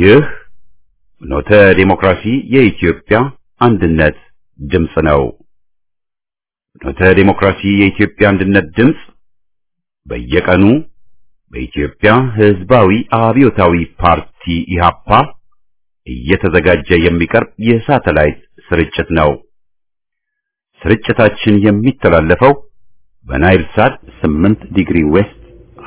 ይህ ኖተ ዴሞክራሲ የኢትዮጵያ አንድነት ድምፅ ነው። ኖተ ዴሞክራሲ የኢትዮጵያ አንድነት ድምፅ በየቀኑ በኢትዮጵያ ሕዝባዊ አብዮታዊ ፓርቲ ኢህአፓ እየተዘጋጀ የሚቀርብ የሳተላይት ስርጭት ነው። ስርጭታችን የሚተላለፈው በናይል ሳት 8 ዲግሪ ዌስት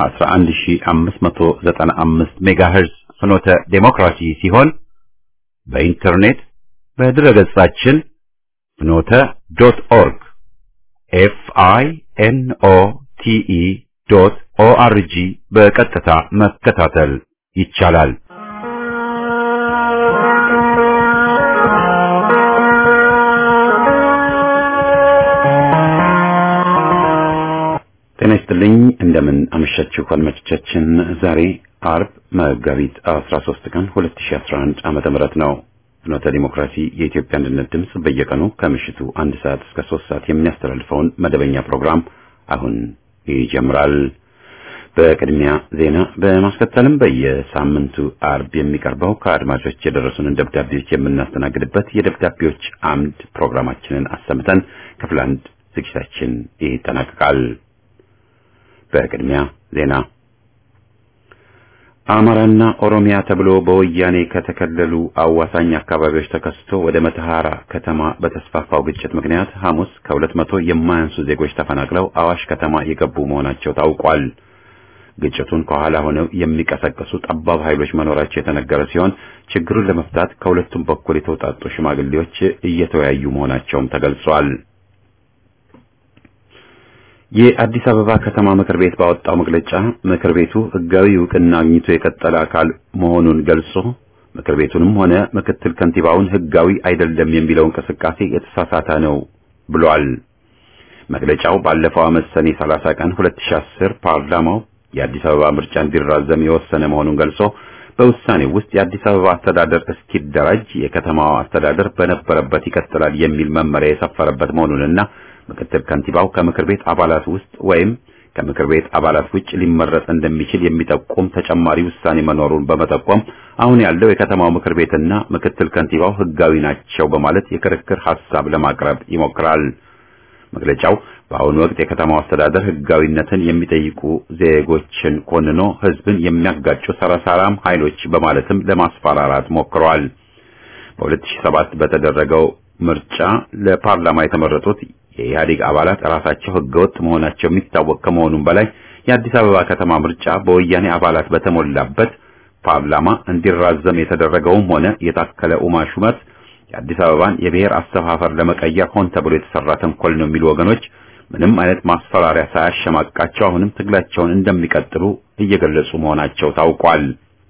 11595 ሜጋሄርዝ ፍኖተ ዴሞክራሲ ሲሆን በኢንተርኔት በድረገጻችን ፍኖተ ዶት ኦርግ ኤፍ አይ ኤን ኦ ቲ ኢ ዶት ኦ አር ጂ በቀጥታ መከታተል ይቻላል። ጤና ይስጥልኝ። እንደምን አመሻችሁ አድማጮቻችን። ዛሬ አርብ መጋቢት 13 ቀን 2011 ዓመተ ምህረት ነው። ፍኖተ ዲሞክራሲ የኢትዮጵያ አንድነት ድምፅ በየቀኑ ከምሽቱ አንድ ሰዓት እስከ ሶስት ሰዓት የሚያስተላልፈውን መደበኛ ፕሮግራም አሁን ይጀምራል። በቅድሚያ ዜና በማስከተልም በየሳምንቱ አርብ የሚቀርበው ከአድማጮች የደረሱንን ደብዳቤዎች የምናስተናግድበት የደብዳቤዎች አምድ ፕሮግራማችንን አሰምተን ክፍል አንድ ዝግጅታችን ይጠናቀቃል። በቅድሚያ ዜና አማራና ኦሮሚያ ተብሎ በወያኔ ከተከለሉ አዋሳኝ አካባቢዎች ተከስቶ ወደ መተሐራ ከተማ በተስፋፋው ግጭት ምክንያት ሐሙስ ከሁለት መቶ የማያንሱ ዜጎች ተፈናቅለው አዋሽ ከተማ የገቡ መሆናቸው ታውቋል። ግጭቱን ከኋላ ሆነው የሚቀሰቅሱ ጠባብ ኃይሎች መኖራቸው የተነገረ ሲሆን ችግሩን ለመፍታት ከሁለቱም በኩል የተውጣጡ ሽማግሌዎች እየተወያዩ መሆናቸውም ተገልጿል። የአዲስ አበባ ከተማ ምክር ቤት ባወጣው መግለጫ ምክር ቤቱ ሕጋዊ እውቅና አግኝቶ የቀጠለ አካል መሆኑን ገልጾ ምክር ቤቱንም ሆነ ምክትል ከንቲባውን ሕጋዊ አይደለም የሚለው እንቅስቃሴ የተሳሳተ ነው ብሏል። መግለጫው ባለፈው ዓመት ሰኔ 30 ቀን 2010 ፓርላማው የአዲስ አበባ ምርጫ እንዲራዘም የወሰነ መሆኑን ገልጾ በውሳኔው ውስጥ የአዲስ አበባ አስተዳደር እስኪደራጅ የከተማዋ አስተዳደር በነበረበት ይቀጥላል የሚል መመሪያ የሰፈረበት መሆኑንና ምክትል ከንቲባው ከምክር ቤት አባላት ውስጥ ወይም ከምክር ቤት አባላት ውጭ ሊመረጥ እንደሚችል የሚጠቁም ተጨማሪ ውሳኔ መኖሩን በመጠቆም አሁን ያለው የከተማው ምክር ቤትና ምክትል ከንቲባው ሕጋዊ ናቸው በማለት የክርክር ሐሳብ ለማቅረብ ይሞክራል። መግለጫው በአሁኑ ወቅት የከተማው አስተዳደር ሕጋዊነትን የሚጠይቁ ዜጎችን ኮንኖ ሕዝብን የሚያጋጩ ሰረሳራም ኃይሎች በማለትም ለማስፈራራት ሞክረዋል። በ2007 በተደረገው ምርጫ ለፓርላማ የተመረጡት የኢህአዴግ አባላት ራሳቸው ህገወጥ መሆናቸው የሚታወቅ ከመሆኑም በላይ የአዲስ አበባ ከተማ ምርጫ በወያኔ አባላት በተሞላበት ፓርላማ እንዲራዘም የተደረገውም ሆነ የታከለ ኡማ ሹመት የአዲስ አበባን የብሔር አሰፋፈር ለመቀየር ሆን ተብሎ የተሰራ ተንኮል ነው የሚሉ ወገኖች ምንም አይነት ማስፈራሪያ ሳያሸማቃቸው አሁንም ትግላቸውን እንደሚቀጥሉ እየገለጹ መሆናቸው ታውቋል።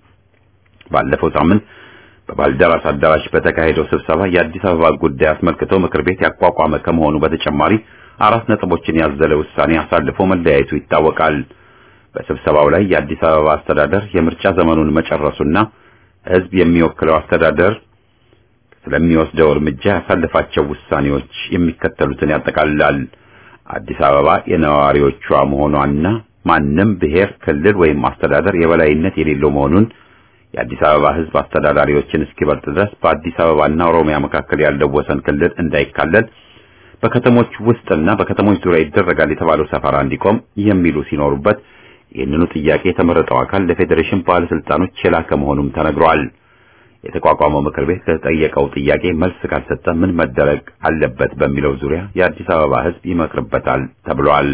ባለፈው ሳምንት በባልደራስ አዳራሽ በተካሄደው ስብሰባ የአዲስ አበባ ጉዳይ አስመልክቶ ምክር ቤት ያቋቋመ ከመሆኑ በተጨማሪ አራት ነጥቦችን ያዘለ ውሳኔ አሳልፎ መለያየቱ ይታወቃል። በስብሰባው ላይ የአዲስ አበባ አስተዳደር የምርጫ ዘመኑን መጨረሱና ሕዝብ የሚወክለው አስተዳደር ስለሚወስደው እርምጃ ያሳልፋቸው ውሳኔዎች የሚከተሉትን ያጠቃልላል። አዲስ አበባ የነዋሪዎቿ መሆኗና ማንም ብሔር፣ ክልል ወይም አስተዳደር የበላይነት የሌለው መሆኑን የአዲስ አበባ ሕዝብ አስተዳዳሪዎችን እስኪበልጥ ድረስ በአዲስ አበባና ኦሮሚያ መካከል ያለው ወሰን ክልል እንዳይካለል በከተሞች ውስጥና በከተሞች ዙሪያ ይደረጋል የተባለው ሰፈራ እንዲቆም የሚሉ ሲኖሩበት ይህንኑ ጥያቄ የተመረጠው አካል ለፌዴሬሽን ባለስልጣኖች የላከ መሆኑም ተነግሯል። የተቋቋመው ምክር ቤት ከተጠየቀው ጥያቄ መልስ ካልሰጠ ምን መደረግ አለበት በሚለው ዙሪያ የአዲስ አበባ ሕዝብ ይመክርበታል ተብሏል።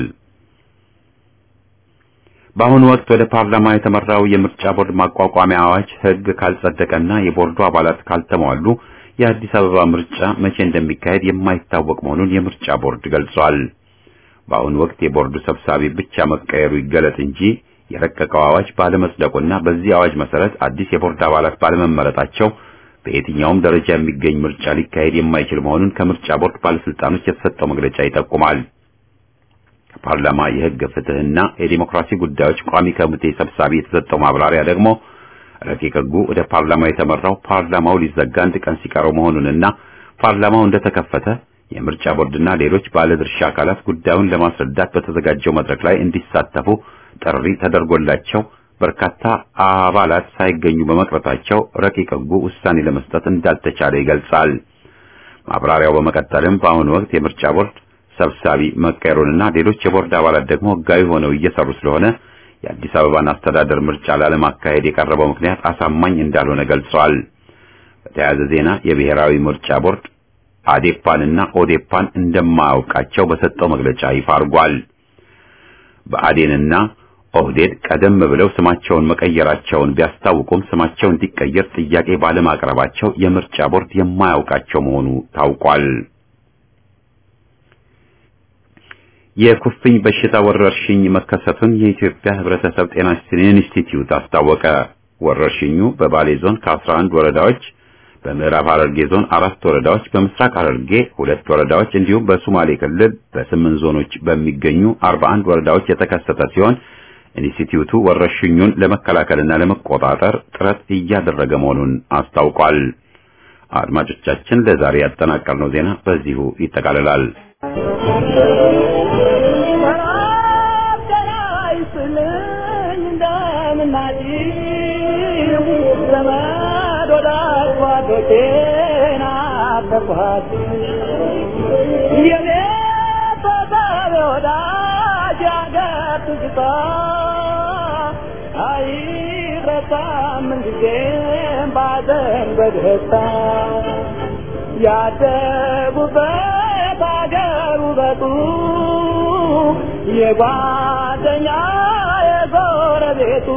በአሁኑ ወቅት ወደ ፓርላማ የተመራው የምርጫ ቦርድ ማቋቋሚያ አዋጅ ሕግ ካልጸደቀና የቦርዱ አባላት ካልተሟሉ የአዲስ አበባ ምርጫ መቼ እንደሚካሄድ የማይታወቅ መሆኑን የምርጫ ቦርድ ገልጿል። በአሁኑ ወቅት የቦርዱ ሰብሳቢ ብቻ መቀየሩ ይገለጥ እንጂ የረቀቀው አዋጅ ባለመጽደቁና በዚህ አዋጅ መሰረት አዲስ የቦርድ አባላት ባለመመረጣቸው በየትኛውም ደረጃ የሚገኝ ምርጫ ሊካሄድ የማይችል መሆኑን ከምርጫ ቦርድ ባለስልጣኖች የተሰጠው መግለጫ ይጠቁማል። ከፓርላማ የሕግ ፍትህና የዲሞክራሲ ጉዳዮች ቋሚ ኮሚቴ ሰብሳቢ የተሰጠው ማብራሪያ ደግሞ ረቂቅ ሕጉ ወደ ፓርላማ የተመራው ፓርላማው ሊዘጋ አንድ ቀን ሲቀረው መሆኑንና ፓርላማው እንደተከፈተ የምርጫ ቦርድና ሌሎች ባለድርሻ አካላት ጉዳዩን ለማስረዳት በተዘጋጀው መድረክ ላይ እንዲሳተፉ ጥሪ ተደርጎላቸው በርካታ አባላት ሳይገኙ በመቅረታቸው ረቂቅ ሕጉ ውሳኔ ለመስጠት እንዳልተቻለ ይገልጻል። ማብራሪያው በመቀጠልም በአሁኑ ወቅት የምርጫ ቦርድ ሰብሳቢ መቀየሩንና ሌሎች የቦርድ አባላት ደግሞ ሕጋዊ ሆነው እየሰሩ ስለሆነ የአዲስ አበባን አስተዳደር ምርጫ ላለማካሄድ የቀረበው ምክንያት አሳማኝ እንዳልሆነ ገልጸዋል። በተያያዘ ዜና የብሔራዊ ምርጫ ቦርድ አዴፓንና ኦዴፓን እንደማያውቃቸው በሰጠው መግለጫ ይፋ አድርጓል። በአዴንና ኦህዴድ ቀደም ብለው ስማቸውን መቀየራቸውን ቢያስታውቁም ስማቸው እንዲቀየር ጥያቄ ባለማቅረባቸው የምርጫ ቦርድ የማያውቃቸው መሆኑ ታውቋል። የኩፍኝ በሽታ ወረርሽኝ መከሰቱን የኢትዮጵያ ሕብረተሰብ ጤና ኢንስቲትዩት አስታወቀ። ወረርሽኙ በባሌ ዞን ከ11 ወረዳዎች፣ በምዕራብ ሐረርጌ ዞን አራት ወረዳዎች፣ በምስራቅ ሐረርጌ ሁለት ወረዳዎች እንዲሁም በሶማሌ ክልል በስምንት ዞኖች በሚገኙ 41 ወረዳዎች የተከሰተ ሲሆን ኢንስቲትዩቱ ወረርሽኙን ለመከላከልና ለመቆጣጠር ጥረት እያደረገ መሆኑን አስታውቋል። አድማጮቻችን ለዛሬ ያጠናቀርነው ዜና በዚሁ ይጠቃልላል። ያደጉበት አገር ውበቱ የጓደኛ የጎረቤቱ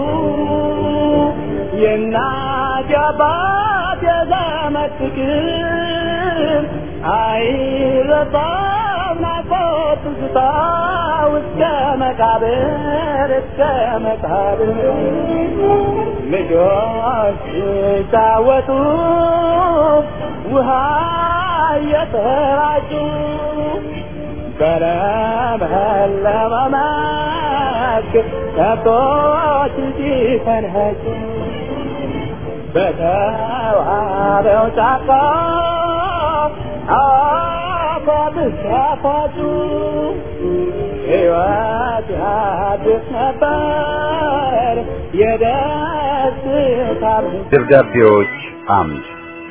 የእናት የአባት የዘመድ ፍቅር አይረሳም ናፍቆት ትዝታ እስከ መቃብር እስከ መቃብር ልጆች ሲጫወቱ ውሃ እየተራጩ በለመለመ መስክ ከብቶች ሲፈንኸጩ በተዋበው ጫካ አፏብስ ያፏጩ ሕይወት ያድስ ነበር የደስታ ደብዳቤዎች አምድ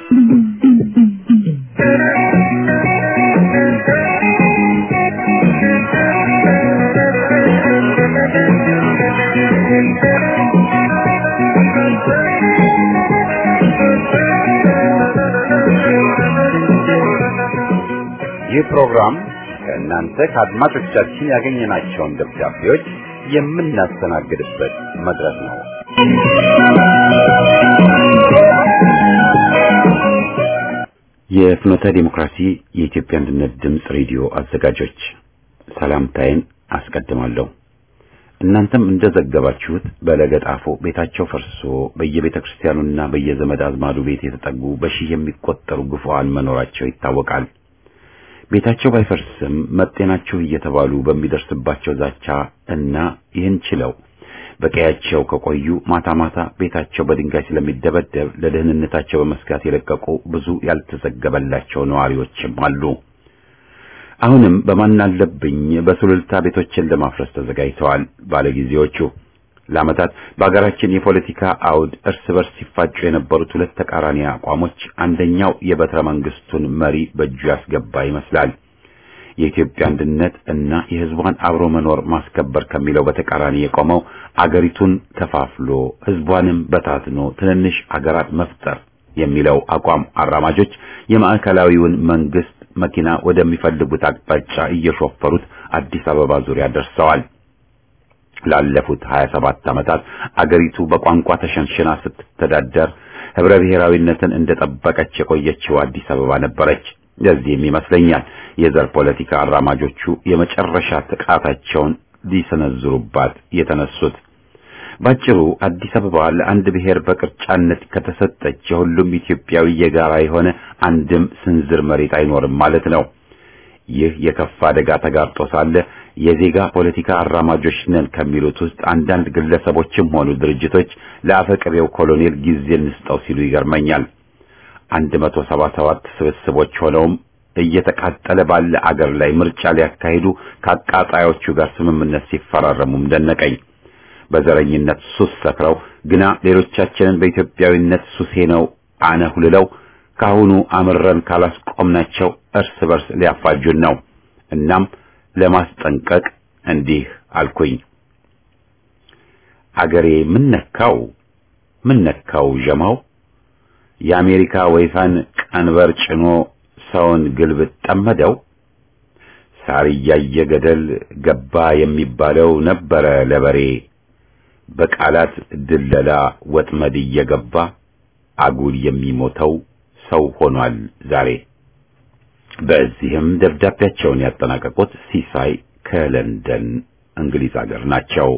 ይህ ፕሮግራም ከእናንተ ከአድማጮቻችን ያገኘናቸውን ደብዳቤዎች የምናስተናግድበት መድረክ ነው። የፍኖተ ዲሞክራሲ የኢትዮጵያ አንድነት ድምፅ ሬዲዮ አዘጋጆች ሰላምታዬን አስቀድማለሁ። እናንተም እንደዘገባችሁት በለገጣፎ ቤታቸው ፈርሶ በየቤተ ክርስቲያኑና በየዘመድ አዝማዱ ቤት የተጠጉ በሺህ የሚቆጠሩ ግፉዓን መኖራቸው ይታወቃል። ቤታቸው ባይፈርስም መጤናችሁ እየተባሉ በሚደርስባቸው ዛቻ እና ይህን ችለው በቀያቸው ከቆዩ ማታ ማታ ቤታቸው በድንጋይ ስለሚደበደብ ለደህንነታቸው በመስጋት የለቀቁ ብዙ ያልተዘገበላቸው ነዋሪዎችም አሉ። አሁንም በማናለብኝ በሱሉልታ ቤቶችን ለማፍረስ ተዘጋጅተዋል ባለጊዜዎቹ። ለዓመታት በአገራችን የፖለቲካ አውድ እርስ በርስ ሲፋጩ የነበሩት ሁለት ተቃራኒ አቋሞች አንደኛው የበትረ መንግስቱን መሪ በእጁ ያስገባ ይመስላል። የኢትዮጵያ አንድነት እና የሕዝቧን አብሮ መኖር ማስከበር ከሚለው በተቃራኒ የቆመው አገሪቱን ከፋፍሎ ሕዝቧንም በታትኖ ትንንሽ አገራት መፍጠር የሚለው አቋም አራማጆች የማዕከላዊውን መንግስት መኪና ወደሚፈልጉት አቅጣጫ እየሾፈሩት አዲስ አበባ ዙሪያ ደርሰዋል። ላለፉት 27 ዓመታት አገሪቱ በቋንቋ ተሸንሽና ስትተዳደር ህብረ ብሔራዊነትን እንደጠበቀች የቆየችው አዲስ አበባ ነበረች። ለዚህም ይመስለኛል የዘር ፖለቲካ አራማጆቹ የመጨረሻ ጥቃታቸውን ሊሰነዝሩባት የተነሱት። ባጭሩ አዲስ አበባ ለአንድ ብሔር በቅርጫነት ከተሰጠች የሁሉም ኢትዮጵያዊ የጋራ የሆነ አንድም ስንዝር መሬት አይኖርም ማለት ነው። ይህ የከፋ አደጋ ተጋርጦ ሳለ የዜጋ ፖለቲካ አራማጆች ነን ከሚሉት ውስጥ አንዳንድ ግለሰቦችም ሆኑ ድርጅቶች ለአፈቅሬው ኮሎኔል ጊዜ እንስጠው ሲሉ ይገርመኛል። አንድ መቶ ሰባ ሰባት ስብስቦች ሆነውም እየተቃጠለ ባለ አገር ላይ ምርጫ ሊያካሂዱ ከአቃጣዮቹ ጋር ስምምነት ሲፈራረሙም ደነቀኝ። በዘረኝነት ሱስ ሰክረው ግና ሌሎቻችንን በኢትዮጵያዊነት ሱሴ ነው አነሁልለው ካሁኑ አምረን ካላስቆምናቸው እርስ በርስ ሊያፋጁን ነው። እናም ለማስጠንቀቅ እንዲህ አልኩኝ። አገሬ ምን ነካው ምን ነካው ዠማው የአሜሪካ ወይፈን ቀንበር ጭኖ ሰውን ግልብጥ ጠመደው። ሳር እያየ ገደል ገባ የሚባለው ነበረ ለበሬ በቃላት ድለላ ወጥመድ እየገባ አጉል የሚሞተው ሰው ሆኗል ዛሬ። በዚህም ደብዳቤያቸውን ያጠናቀቁት ሲሳይ ከለንደን እንግሊዝ ሀገር ናቸው።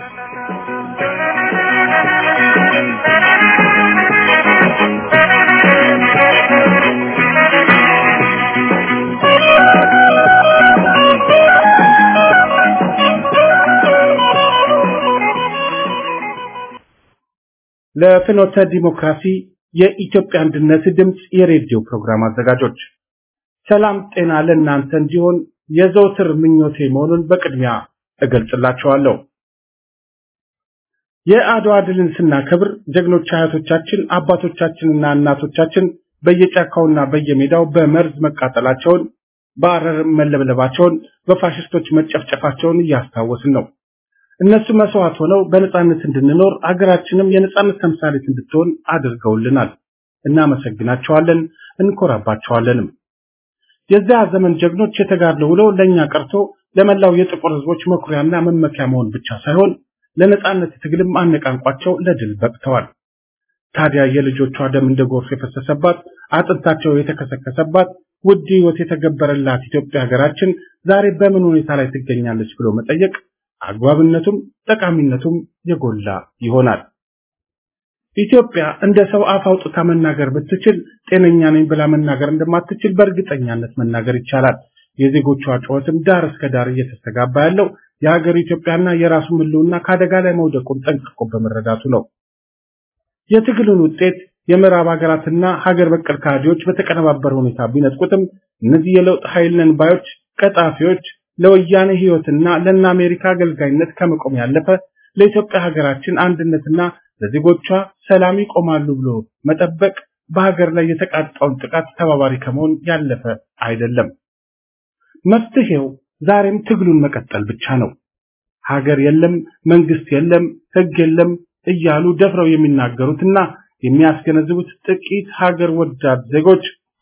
ለፍኖተ ዲሞክራሲ የኢትዮጵያ አንድነት ድምፅ የሬዲዮ ፕሮግራም አዘጋጆች ሰላም ጤና ለእናንተ እንዲሆን የዘውትር ምኞቴ መሆኑን በቅድሚያ እገልጽላችኋለሁ። የአድዋ ድልን ስናከብር ጀግኖች አያቶቻችን፣ አባቶቻችንና እናቶቻችን በየጫካውና በየሜዳው በመርዝ መቃጠላቸውን፣ በአረር መለብለባቸውን፣ በፋሽስቶች መጨፍጨፋቸውን እያስታወስን ነው። እነሱ መስዋዕት ሆነው በነጻነት እንድንኖር አገራችንም የነጻነት ተምሳሌት እንድትሆን አድርገውልናል። እናመሰግናቸዋለን፣ እንኮራባቸዋለንም። የዚያ ዘመን ጀግኖች የተጋድሎ ውለው ለኛ ቀርቶ ለመላው የጥቁር ሕዝቦች መኩሪያና መመኪያ መሆን ብቻ ሳይሆን ለነጻነት ትግልም አነቃንቋቸው ለድል በቅተዋል። ታዲያ የልጆቿ ደም እንደ ጎርፍ የፈሰሰባት አጥንታቸው የተከሰከሰባት ውድ ሕይወት የተገበረላት ኢትዮጵያ ሀገራችን ዛሬ በምን ሁኔታ ላይ ትገኛለች ብሎ መጠየቅ አግባብነቱም ጠቃሚነቱም የጎላ ይሆናል። ኢትዮጵያ እንደ ሰው አፍ አውጥታ መናገር ብትችል ጤነኛ ነኝ ብላ መናገር እንደማትችል በእርግጠኛነት መናገር ይቻላል። የዜጎቿ ጩኸትም ዳር እስከ ዳር እየተስተጋባ ያለው የሀገር ኢትዮጵያና የራሱ ሕልውና ከአደጋ ላይ መውደቁን ጠንቅቆ በመረዳቱ ነው። የትግሉን ውጤት የምዕራብ ሀገራትና ሀገር በቀል ካድሬዎች በተቀነባበረ ሁኔታ ቢነጥቁትም እነዚህ የለውጥ ኃይል ነን ባዮች ቀጣፊዎች ለወያኔ ህይወትና ለእነ አሜሪካ አገልጋይነት ከመቆም ያለፈ ለኢትዮጵያ ሀገራችን አንድነትና ለዜጎቿ ሰላም ይቆማሉ ብሎ መጠበቅ በሀገር ላይ የተቃጣውን ጥቃት ተባባሪ ከመሆን ያለፈ አይደለም። መፍትሄው ዛሬም ትግሉን መቀጠል ብቻ ነው። ሀገር የለም፣ መንግስት የለም፣ ህግ የለም እያሉ ደፍረው የሚናገሩትና የሚያስገነዝቡት ጥቂት ሀገር ወዳድ ዜጎች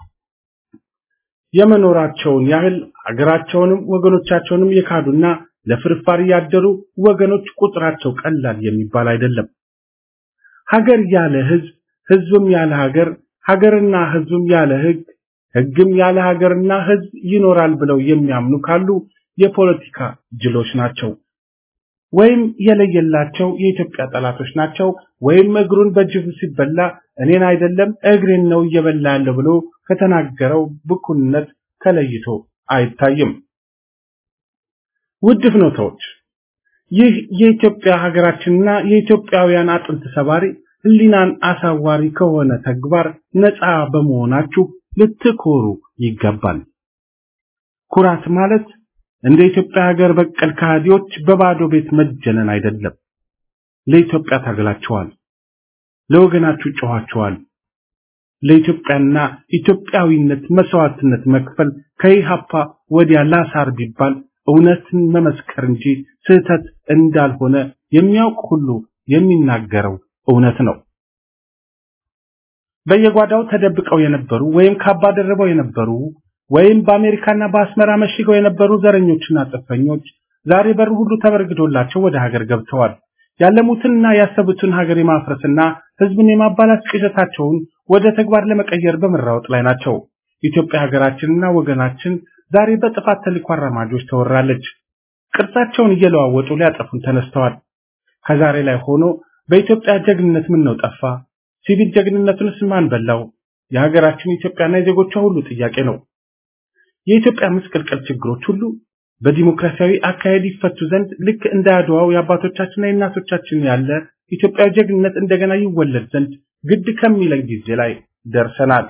የመኖራቸውን ያህል ሀገራቸውንም ወገኖቻቸውንም የካዱና ለፍርፋሪ ያደሩ ወገኖች ቁጥራቸው ቀላል የሚባል አይደለም። ሀገር ያለ ህዝብ፣ ህዝብም ያለ ሀገር፣ ሀገርና ህዝብም ያለ ህግ፣ ህግም ያለ ሀገርና ህዝብ ይኖራል ብለው የሚያምኑ ካሉ የፖለቲካ ጅሎች ናቸው። ወይም የለየላቸው የኢትዮጵያ ጠላቶች ናቸው። ወይም እግሩን በጅብ ሲበላ እኔን አይደለም እግሬን ነው እየበላ ያለው ብሎ ከተናገረው ብኩንነት ተለይቶ አይታይም። ውድ ፍኖተዎች፣ ይህ የኢትዮጵያ ሀገራችንና የኢትዮጵያውያን አጥንት ሰባሪ ህሊናን አሳዋሪ ከሆነ ተግባር ነፃ በመሆናችሁ ልትኮሩ ይገባል። ኩራት ማለት እንደ ኢትዮጵያ ሀገር በቀል ከሃዲዎች በባዶ ቤት መጀነን አይደለም። ለኢትዮጵያ ታግላችኋል። ለወገናችሁ ጮኻችኋል። ለኢትዮጵያና ኢትዮጵያዊነት መስዋዕትነት መክፈል ከኢሃፓ ወዲያ ላሳር ቢባል እውነትን መመስከር እንጂ ስህተት እንዳልሆነ የሚያውቅ ሁሉ የሚናገረው እውነት ነው። በየጓዳው ተደብቀው የነበሩ ወይም ካባ ደርበው የነበሩ ወይም በአሜሪካና በአስመራ መሽገው የነበሩ ዘረኞችና ጽንፈኞች ዛሬ በር ሁሉ ተበርግዶላቸው ወደ ሀገር ገብተዋል። ያለሙትንና ያሰቡትን ሀገር የማፍረስና ህዝብን የማባላት ቅዠታቸውን ወደ ተግባር ለመቀየር በመራወጥ ላይ ናቸው። ኢትዮጵያ ሀገራችንና ወገናችን ዛሬ በጥፋት ተልዕኮ አራማጆች ተወራለች። ቅርጻቸውን እየለዋወጡ ሊያጠፉን ተነስተዋል። ከዛሬ ላይ ሆኖ በኢትዮጵያ ጀግንነት ምን ነው ጠፋ? ሲቪል ጀግንነቱንስ ማን በላው? የሀገራችን ኢትዮጵያና የዜጎቿ ሁሉ ጥያቄ ነው። የኢትዮጵያ ምስቅልቅል ችግሮች ሁሉ በዲሞክራሲያዊ አካሄድ ይፈቱ ዘንድ ልክ እንደ አድዋው የአባቶቻችንና የእናቶቻችን ያለ ኢትዮጵያዊ ጀግንነት እንደገና ይወለድ ዘንድ ግድ ከሚለን ጊዜ ላይ ደርሰናል።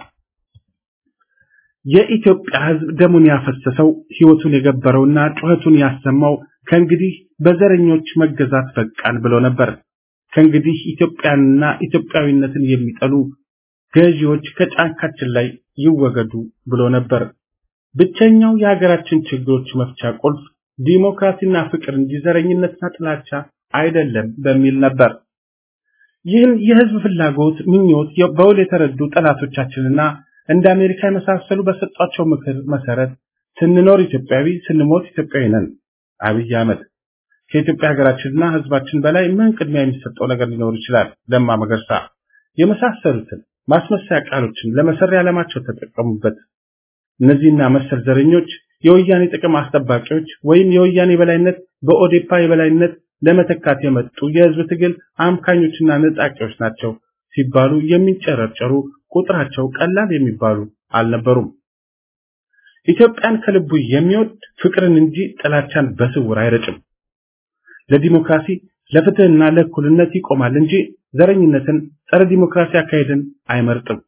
የኢትዮጵያ ሕዝብ ደሙን ያፈሰሰው ህይወቱን የገበረውና ጩኸቱን ያሰማው ከእንግዲህ በዘረኞች መገዛት በቃን ብሎ ነበር። ከእንግዲህ ኢትዮጵያንና ኢትዮጵያዊነትን የሚጠሉ ገዢዎች ከጫንቃችን ላይ ይወገዱ ብሎ ነበር። ብቸኛው የሀገራችን ችግሮች መፍቻ ቁልፍ ዲሞክራሲና ፍቅር እንጂ ዘረኝነትና ጥላቻ አይደለም በሚል ነበር። ይህን የህዝብ ፍላጎት ምኞት በውል የተረዱ ጠላቶቻችንና እንደ አሜሪካ የመሳሰሉ በሰጧቸው ምክር መሰረት ስንኖር ኢትዮጵያዊ ስንሞት ኢትዮጵያዊ ነን። አብይ አህመድ ከኢትዮጵያ ሀገራችንና ህዝባችን በላይ ምን ቅድሚያ የሚሰጠው ነገር ሊኖር ይችላል? ለማ መገርሳ የመሳሰሉትን ማስመሰያ ቃሎችን ለመሰሪያ ዓላማቸው ተጠቀሙበት። እነዚህና መሰል ዘረኞች የወያኔ ጥቅም አስጠባቂዎች ወይም የወያኔ የበላይነት በኦዴፓ የበላይነት ለመተካት የመጡ የህዝብ ትግል አምካኞችና ነጣቂዎች ናቸው ሲባሉ የሚንጨረጨሩ ቁጥራቸው ቀላል የሚባሉ አልነበሩም። ኢትዮጵያን ከልቡ የሚወድ ፍቅርን እንጂ ጥላቻን በስውር አይረጭም። ለዲሞክራሲ ለፍትህና ለእኩልነት ይቆማል እንጂ ዘረኝነትን፣ ጸረ ዲሞክራሲ አካሄድን አይመርጥም።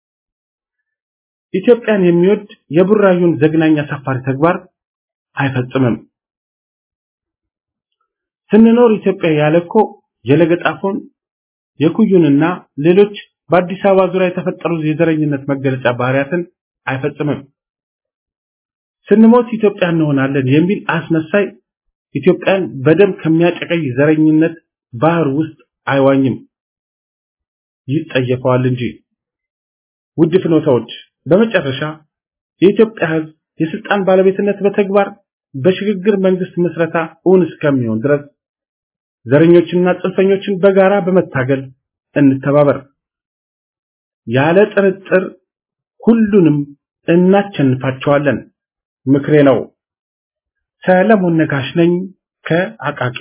ኢትዮጵያን የሚወድ የቡራዩን ዘግናኝ አሳፋሪ ተግባር አይፈጽምም። ስንኖር ኢትዮጵያ ያለኮ የለገጣፎን የኩዩንና ሌሎች በአዲስ አበባ ዙሪያ የተፈጠሩ የዘረኝነት መገለጫ ባህሪያትን አይፈጽምም። ስንሞት ኢትዮጵያ እንሆናለን የሚል አስመሳይ ኢትዮጵያን በደም ከሚያጨቀይ ዘረኝነት ባህር ውስጥ አይዋኝም፣ ይጸየፈዋል እንጂ። ውድ ፍኖታዎች፣ በመጨረሻ የኢትዮጵያ ሕዝብ የስልጣን ባለቤትነት በተግባር በሽግግር መንግስት ምስረታ እውን እስከሚሆን ድረስ ዘረኞችንና ጽንፈኞችን በጋራ በመታገል እንተባበር። ያለ ጥርጥር ሁሉንም እናቸንፋቸዋለን። ምክሬ ነው። ሰለሞን ነጋሽ ነኝ ከአቃቂ።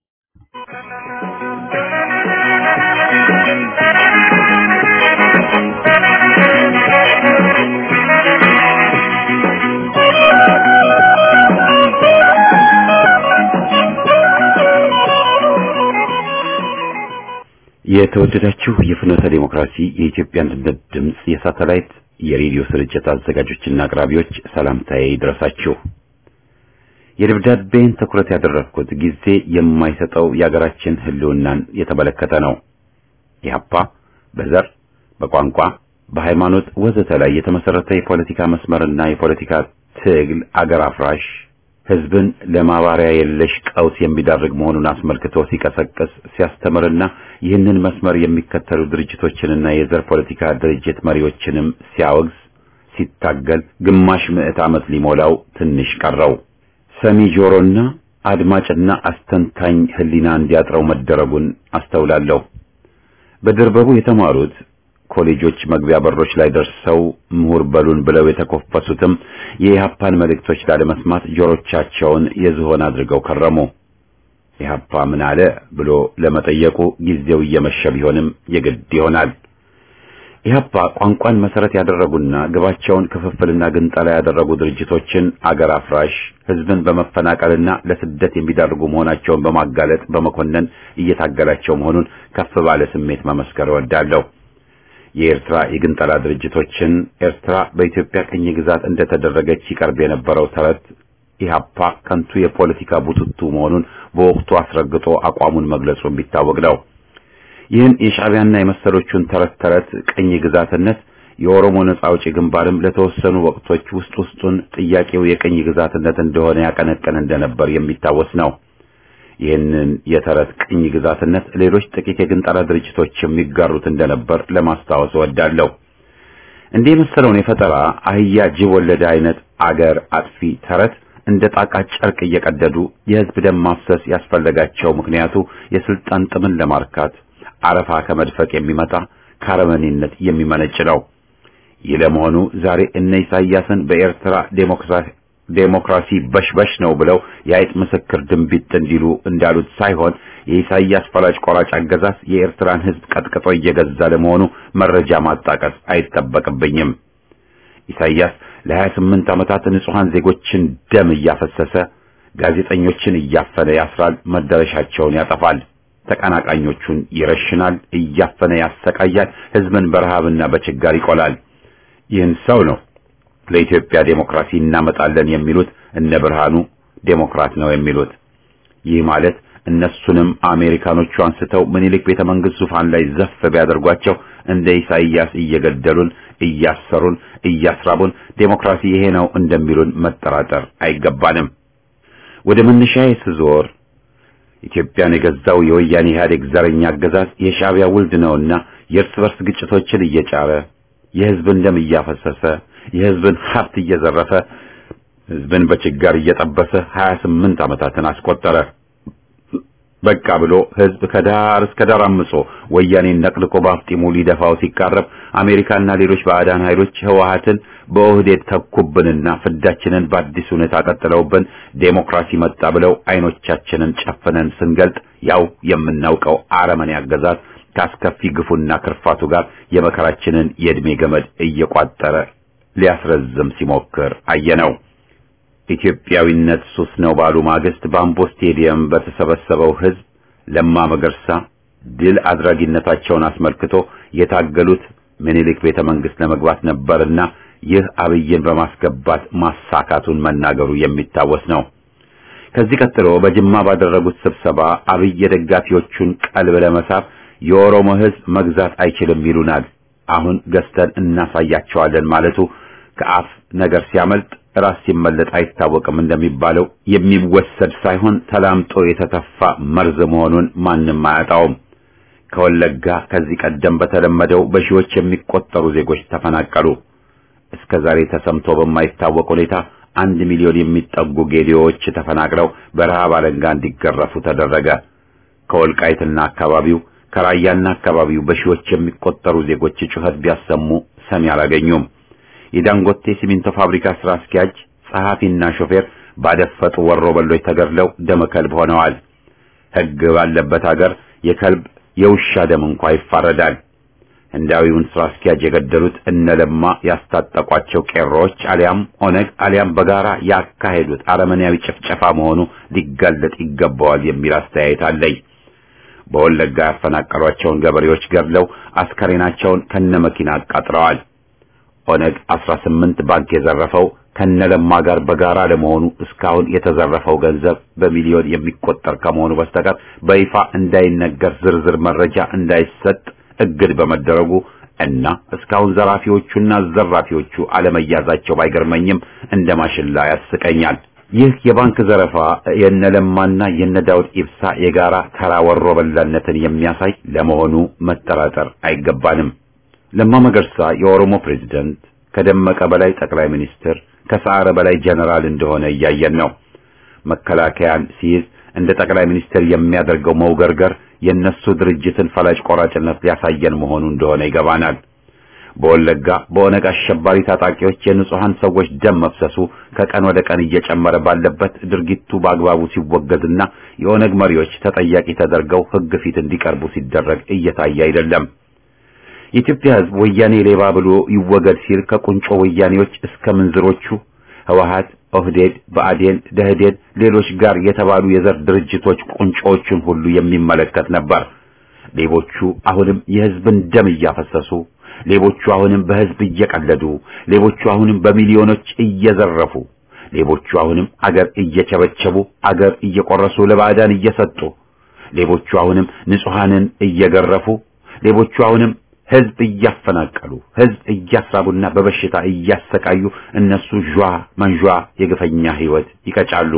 የተወደዳችሁ የፍኖተ ዲሞክራሲ የኢትዮጵያ አንድነት ድምፅ የሳተላይት የሬዲዮ ስርጭት አዘጋጆችና አቅራቢዎች ሰላምታዬ ይድረሳችሁ። የደብዳቤን ትኩረት ያደረግኩት ጊዜ የማይሰጠው የአገራችን ሕልውናን የተመለከተ ነው። ኢህአፓ በዘር፣ በቋንቋ፣ በሃይማኖት ወዘተ ላይ የተመሰረተ የፖለቲካ መስመርና የፖለቲካ ትግል አገር አፍራሽ ህዝብን ለማባሪያ የለሽ ቀውስ የሚዳርግ መሆኑን አስመልክቶ ሲቀሰቅስ ሲያስተምርና ይህንን መስመር የሚከተሉ ድርጅቶችንና የዘር ፖለቲካ ድርጅት መሪዎችንም ሲያወግዝ ሲታገል ግማሽ ምዕት ዓመት ሊሞላው ትንሽ ቀረው። ሰሚ ጆሮና አድማጭና አስተንታኝ ህሊና እንዲያጥረው መደረጉን አስተውላለሁ። በድርበቡ የተማሩት ኮሌጆች መግቢያ በሮች ላይ ደርሰው ምሁር በሉን ብለው የተኮፈሱትም የኢህአፓን መልእክቶች ላለመስማት ጆሮቻቸውን የዝሆን አድርገው ከረሙ። ኢህአፓ ምን አለ ብሎ ለመጠየቁ ጊዜው እየመሸ ቢሆንም የግድ ይሆናል። ኢህአፓ ቋንቋን መሰረት ያደረጉና ግባቸውን ክፍፍልና ግንጠላ ያደረጉ ድርጅቶችን አገር አፍራሽ፣ ህዝብን በመፈናቀልና ለስደት የሚዳርጉ መሆናቸውን በማጋለጥ በመኮነን እየታገላቸው መሆኑን ከፍ ባለ ስሜት መመስከር እወዳለሁ። የኤርትራ የግንጠላ ድርጅቶችን ኤርትራ በኢትዮጵያ ቅኝ ግዛት እንደተደረገች ይቀርብ የነበረው ተረት ኢህአፓ ከንቱ የፖለቲካ ቡትቱ መሆኑን በወቅቱ አስረግጦ አቋሙን መግለጹ የሚታወቅ ነው። ይህን የሻዕቢያና የመሰሎቹን ተረት ተረት ቅኝ ግዛትነት የኦሮሞ ነጻ አውጪ ግንባርም ለተወሰኑ ወቅቶች ውስጥ ውስጡን ጥያቄው የቅኝ ግዛትነት እንደሆነ ያቀነቀን እንደነበር የሚታወስ ነው። ይህንን የተረት ቅኝ ግዛትነት ሌሎች ጥቂት የግንጠላ ድርጅቶች የሚጋሩት እንደነበር ለማስታወስ እወዳለሁ። እንዲህ የመሰለውን የፈጠራ አህያ ጅብ ወለደ አይነት አገር አጥፊ ተረት እንደ ጣቃ ጨርቅ እየቀደዱ የህዝብ ደም ማፍሰስ ያስፈለጋቸው ምክንያቱ የስልጣን ጥምን ለማርካት አረፋ ከመድፈቅ የሚመጣ ካረመኔነት የሚመነጭ ነው። ይህ ለመሆኑ ዛሬ እነ ኢሳያስን በኤርትራ ዴሞክራሲ ዴሞክራሲ በሽበሽ ነው ብለው የአይጥ ምስክር ድንቢጥ እንዲሉ እንዳሉት ሳይሆን የኢሳያስ ፈላጭ ቆራጭ አገዛዝ የኤርትራን ህዝብ ቀጥቅጦ እየገዛ ለመሆኑ መረጃ ማጣቀስ አይጠበቅብኝም። ኢሳያስ ለ28 ዓመታት ንጹሐን ዜጎችን ደም እያፈሰሰ ጋዜጠኞችን እያፈነ ያስራል፣ መዳረሻቸውን ያጠፋል፣ ተቀናቃኞቹን ይረሽናል፣ እያፈነ ያሰቃያል፣ ህዝብን በረሃብና በችጋር ይቆላል። ይህን ሰው ነው ለኢትዮጵያ ዴሞክራሲ እናመጣለን የሚሉት እነ ብርሃኑ ዴሞክራት ነው የሚሉት። ይህ ማለት እነሱንም አሜሪካኖቹ አንስተው ምኒልክ ቤተ መንግስት ዙፋን ላይ ዘፍ ቢያደርጓቸው እንደ ኢሳይያስ እየገደሉን፣ እያሰሩን፣ እያስራቡን ዴሞክራሲ ይሄ ነው እንደሚሉን መጠራጠር አይገባንም። ወደ መነሻዬ ስዞር ኢትዮጵያን የገዛው የወያኔ ኢህአዴግ ዘረኛ አገዛዝ የሻዕቢያ ውልድ ነውና የእርስ በርስ ግጭቶችን እየጫረ የህዝብን ደም እያፈሰሰ የህዝብን ሀብት እየዘረፈ ህዝብን በችጋር እየጠበሰ 28 ዓመታትን አስቆጠረ። በቃ ብሎ ህዝብ ከዳር እስከ ዳር አምጾ ወያኔን ነቅልቆ በአፍጢሙ ሊደፋው ሲቃረብ አሜሪካና ሌሎች ባዕዳን ኃይሎች ህወሓትን በኦህዴድ ተኩብንና ፍዳችንን በአዲስ ሁኔታ ቀጥለውብን ዴሞክራሲ መጣ ብለው አይኖቻችንን ጨፍነን ስንገልጥ ያው የምናውቀው አረመኔ አገዛዝ ካስከፊ ግፉና ክርፋቱ ጋር የመከራችንን የዕድሜ ገመድ እየቋጠረ ሊያስረዝም ሲሞክር አየነው። ኢትዮጵያዊነት ሱስ ነው ባሉ ማግስት በአምቦ ስቴዲየም በተሰበሰበው ህዝብ ለማ መገርሳ ድል አድራጊነታቸውን አስመልክቶ የታገሉት ምኒልክ ቤተ መንግስት ለመግባት ነበርና ይህ አብይን በማስገባት ማሳካቱን መናገሩ የሚታወስ ነው። ከዚህ ቀጥሎ በጅማ ባደረጉት ስብሰባ አብይ የደጋፊዎቹን ቀልብ ለመሳብ የኦሮሞ ህዝብ መግዛት አይችልም ይሉናል፣ አሁን ገዝተን እናሳያቸዋለን ማለቱ ከአፍ ነገር ሲያመልጥ ራስ ሲመለጥ አይታወቅም እንደሚባለው የሚወሰድ ሳይሆን ተላምጦ የተተፋ መርዝ መሆኑን ማንም አያጣውም። ከወለጋ ከዚህ ቀደም በተለመደው በሺዎች የሚቆጠሩ ዜጎች ተፈናቀሉ። እስከ ዛሬ ተሰምቶ በማይታወቅ ሁኔታ አንድ ሚሊዮን የሚጠጉ ጌዲዎች ተፈናቅለው በረሃብ አለንጋ እንዲገረፉ ተደረገ። ከወልቃይትና አካባቢው ከራያና አካባቢው በሺዎች የሚቆጠሩ ዜጎች ጩኸት ቢያሰሙ ሰሚ አላገኙም። የዳንጎቴ ሲሚንቶ ፋብሪካ ስራ አስኪያጅ ጸሐፊና ሾፌር ባደፈጡ ወሮ በሎች ተገድለው ደመ ከልብ ሆነዋል። ሕግ ባለበት ሀገር የከልብ የውሻ ደም እንኳ ይፋረዳል። ህንዳዊውን ስራ አስኪያጅ የገደሉት እነለማ ያስታጠቋቸው ቄሮዎች አሊያም ኦነግ አሊያም በጋራ ያካሄዱት አረመኔያዊ ጭፍጨፋ መሆኑ ሊጋለጥ ይገባዋል የሚል አስተያየት አለኝ። በወለጋ ያፈናቀሏቸውን ገበሬዎች ገድለው አስከሬናቸውን ከነመኪና አቃጥለዋል። ኦነግ 18 ባንክ የዘረፈው ከነለማ ጋር በጋራ ለመሆኑ እስካሁን የተዘረፈው ገንዘብ በሚሊዮን የሚቆጠር ከመሆኑ በስተቀር በይፋ እንዳይነገር ዝርዝር መረጃ እንዳይሰጥ እግድ በመደረጉ እና እስካሁን ዘራፊዎቹና ዘራፊዎቹ አለመያዛቸው ባይገርመኝም እንደ ማሽላ ያስቀኛል። ይህ የባንክ ዘረፋ የነለማና የነዳውድ ኢብሳ የጋራ ተራ ወሮ በላነትን የሚያሳይ ለመሆኑ መጠራጠር አይገባንም። ለማ መገርሳ የኦሮሞ ፕሬዝደንት፣ ከደመቀ በላይ ጠቅላይ ሚኒስትር፣ ከሰዓረ በላይ ጀነራል እንደሆነ እያየን ነው። መከላከያን ሲይዝ እንደ ጠቅላይ ሚኒስትር የሚያደርገው መውገርገር የነሱ ድርጅትን ፈላጭ ቆራጭነት ሊያሳየን መሆኑ እንደሆነ ይገባናል። በወለጋ በኦነግ አሸባሪ ታጣቂዎች የንጹሃን ሰዎች ደም መፍሰሱ ከቀን ወደ ቀን እየጨመረ ባለበት ድርጊቱ በአግባቡ ሲወገዝና የኦነግ መሪዎች ተጠያቂ ተደርገው ሕግ ፊት እንዲቀርቡ ሲደረግ እየታየ አይደለም። የኢትዮጵያ ሕዝብ ወያኔ ሌባ ብሎ ይወገድ ሲል ከቁንጮ ወያኔዎች እስከ ምንዝሮቹ ህወሓት፣ ኦህዴድ፣ ብአዴን፣ ደህዴን፣ ሌሎች ጋር የተባሉ የዘር ድርጅቶች ቁንጮዎችን ሁሉ የሚመለከት ነበር። ሌቦቹ አሁንም የህዝብን ደም እያፈሰሱ፣ ሌቦቹ አሁንም በህዝብ እየቀለዱ፣ ሌቦቹ አሁንም በሚሊዮኖች እየዘረፉ፣ ሌቦቹ አሁንም አገር እየቸበቸቡ፣ አገር እየቆረሱ ለባዕዳን እየሰጡ፣ ሌቦቹ አሁንም ንጹሐንን እየገረፉ፣ ሌቦቹ አሁንም ህዝብ እያፈናቀሉ ህዝብ እያስራቡና በበሽታ እያሰቃዩ እነሱ ዣ መንዣ የግፈኛ ህይወት ይቀጫሉ።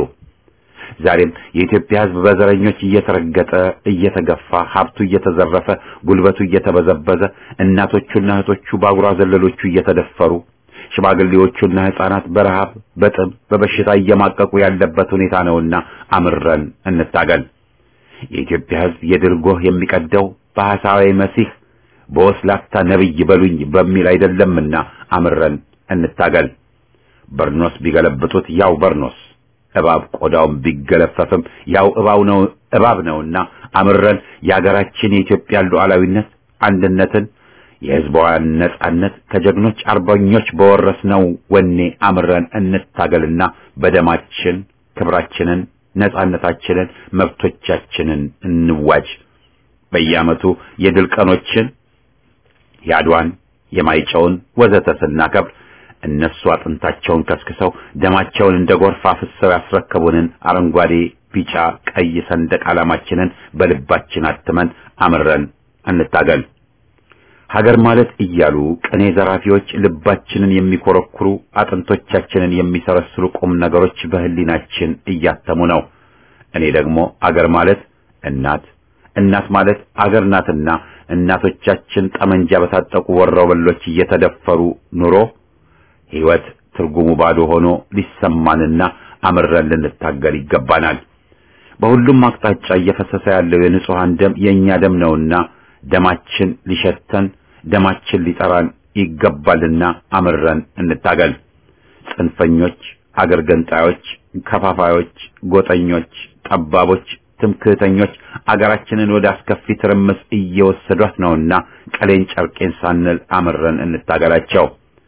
ዛሬም የኢትዮጵያ ህዝብ በዘረኞች እየተረገጠ እየተገፋ ሀብቱ እየተዘረፈ ጉልበቱ እየተበዘበዘ እናቶቹና እህቶቹ በአጉራ ዘለሎቹ እየተደፈሩ ሽማግሌዎቹና ህፃናት በረሃብ በጥም በበሽታ እየማቀቁ ያለበት ሁኔታ ነውና አምረን እንታገል። የኢትዮጵያ ህዝብ የድል ጎህ የሚቀደው በሐሳዊ መሲህ በወስላታ ነብይ በሉኝ በሚል አይደለምና አምረን እንታገል። በርኖስ ቢገለብጡት ያው በርኖስ፣ እባብ ቆዳውን ቢገለፈፍም ያው እባብ ነው እባብ ነውና አምረን የሀገራችን የኢትዮጵያ ሉዓላዊነት አንድነትን የህዝቧን ነጻነት ከጀግኖች አርበኞች በወረስነው ወኔ አምረን እንታገልና በደማችን ክብራችንን፣ ነጻነታችንን፣ መብቶቻችንን እንዋጅ። በየዓመቱ የድል ቀኖችን የአድዋን የማይጨውን ወዘተ ስናከብር እነሱ አጥንታቸውን ከስክሰው ደማቸውን እንደ ጎርፍ አፍሰው ያስረከቡንን አረንጓዴ፣ ቢጫ፣ ቀይ ሰንደቅ ዓላማችንን በልባችን አትመን አምረን እንታገል። ሀገር ማለት እያሉ ቅኔ ዘራፊዎች ልባችንን የሚኮረኩሩ አጥንቶቻችንን የሚሰረስሩ ቁም ነገሮች በህሊናችን እያተሙ ነው። እኔ ደግሞ አገር ማለት እናት እናት ማለት አገር ናትና እናቶቻችን ጠመንጃ በታጠቁ ወሮበሎች እየተደፈሩ ኑሮ ሕይወት ትርጉሙ ባዶ ሆኖ ሊሰማንና አምረን ልንታገል ይገባናል። በሁሉም አቅጣጫ እየፈሰሰ ያለው የንጹሐን ደም የእኛ ደም ነውና ደማችን ሊሸተን ደማችን ሊጠራን ይገባልና አምረን እንታገል። ጽንፈኞች፣ አገር ገንጣዮች፣ ከፋፋዮች፣ ጎጠኞች፣ ጠባቦች፣ ትምክህተኞች አገራችንን ወደ አስከፊ ትርምስ እየወሰዷት ነውና ቀሌን ጨርቄን ሳንል አምረን እንታገላቸው።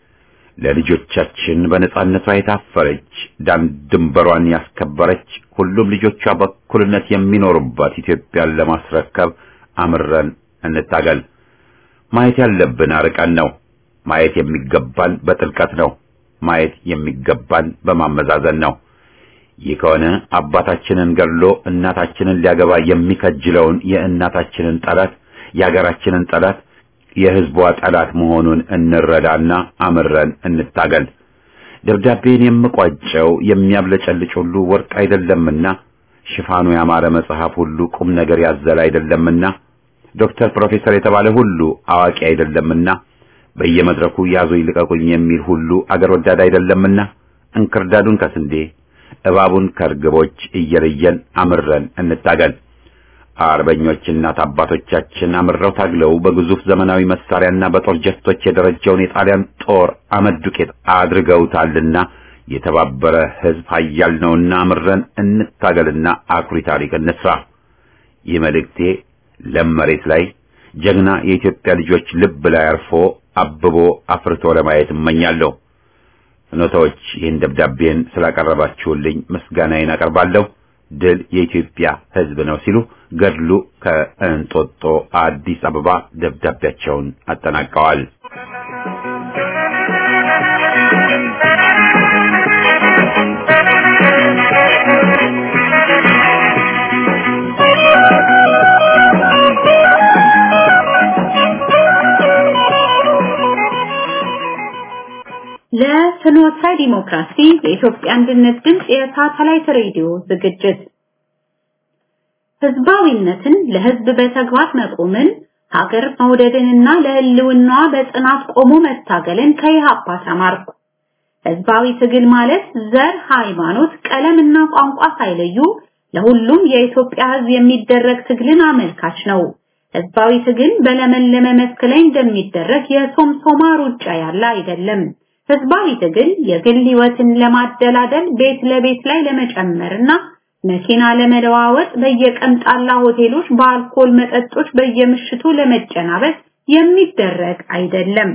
ለልጆቻችን በነጻነቷ የታፈረች ዳን ድንበሯን ያስከበረች ሁሉም ልጆቿ በእኩልነት የሚኖሩባት ኢትዮጵያን ለማስረከብ አምረን እንታገል። ማየት ያለብን አርቀን ነው። ማየት የሚገባን በጥልቀት ነው። ማየት የሚገባን በማመዛዘን ነው። ይህ ከሆነ አባታችንን ገድሎ እናታችንን ሊያገባ የሚከጅለውን የእናታችንን ጠላት የሀገራችንን ጠላት የሕዝቧ ጠላት መሆኑን እንረዳና አምረን እንታገል። ደብዳቤን የምቋጨው የሚያብለጨልጭ ሁሉ ወርቅ አይደለምና፣ ሽፋኑ ያማረ መጽሐፍ ሁሉ ቁም ነገር ያዘለ አይደለምና፣ ዶክተር ፕሮፌሰር የተባለ ሁሉ አዋቂ አይደለምና፣ በየመድረኩ ያዙኝ ልቀቁኝ የሚል ሁሉ አገር ወዳድ አይደለምና፣ እንክርዳዱን ከስንዴ እባቡን ከርግቦች እየለየን አምረን እንታገል። አርበኞች እናት አባቶቻችን አምረው ታግለው በግዙፍ ዘመናዊ መሳሪያና በጦር ጀቶች የደረጀውን የጣሊያን ጦር አመድ ዱቄት አድርገውታልና የተባበረ ሕዝብ ኃያል ነውና አምረን እንታገልና አኩሪ ታሪክ እንስራ። ይህ መልእክቴ ለም መሬት ላይ ጀግና የኢትዮጵያ ልጆች ልብ ላይ አርፎ አብቦ አፍርቶ ለማየት እመኛለሁ። ፍኖታዎች ይህን ደብዳቤን ስላቀረባችሁልኝ ምስጋናዬን አቀርባለሁ። ድል የኢትዮጵያ ሕዝብ ነው ሲሉ ገድሉ ከእንጦጦ አዲስ አበባ ደብዳቤያቸውን አጠናቀዋል። ለፍኖተ ዲሞክራሲ የኢትዮጵያ አንድነት ድምፅ የሳተላይት ሬዲዮ ዝግጅት ህዝባዊነትን ለህዝብ በተግባር መቆምን ሀገር መውደድንና ለህልውናዋ በጽናት ቆሞ መታገልን ከኢህአፓ ተማርኩ። ህዝባዊ ትግል ማለት ዘር፣ ሃይማኖት፣ ቀለምና ቋንቋ ሳይለዩ ለሁሉም የኢትዮጵያ ህዝብ የሚደረግ ትግልን አመልካች ነው። ህዝባዊ ትግል በለመለመ መስክ ላይ እንደሚደረግ የሶምሶማ ሩጫ ያለ አይደለም። ህዝባዊ ትግል የግል ህይወትን ለማደላደል ቤት ለቤት ላይ ለመጨመርና መኪና ለመለዋወጥ በየቀምጣላ ሆቴሎች በአልኮል መጠጦች በየምሽቱ ለመጨናበስ የሚደረግ አይደለም።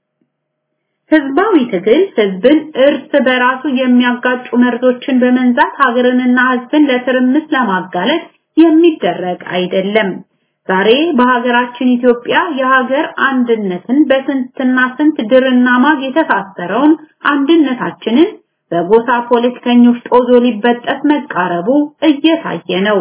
ህዝባዊ ትግል ህዝብን እርስ በራሱ የሚያጋጩ መርዞችን በመንዛት ሀገርንና ህዝብን ለትርምስ ለማጋለጥ የሚደረግ አይደለም። ዛሬ በሀገራችን ኢትዮጵያ የሀገር አንድነትን በስንትና ስንት ድርና ማግ የተሳሰረውን አንድነታችንን በጎሳ ፖለቲከኞች ጦዞ ሊበጠስ መቃረቡ እየታየ ነው።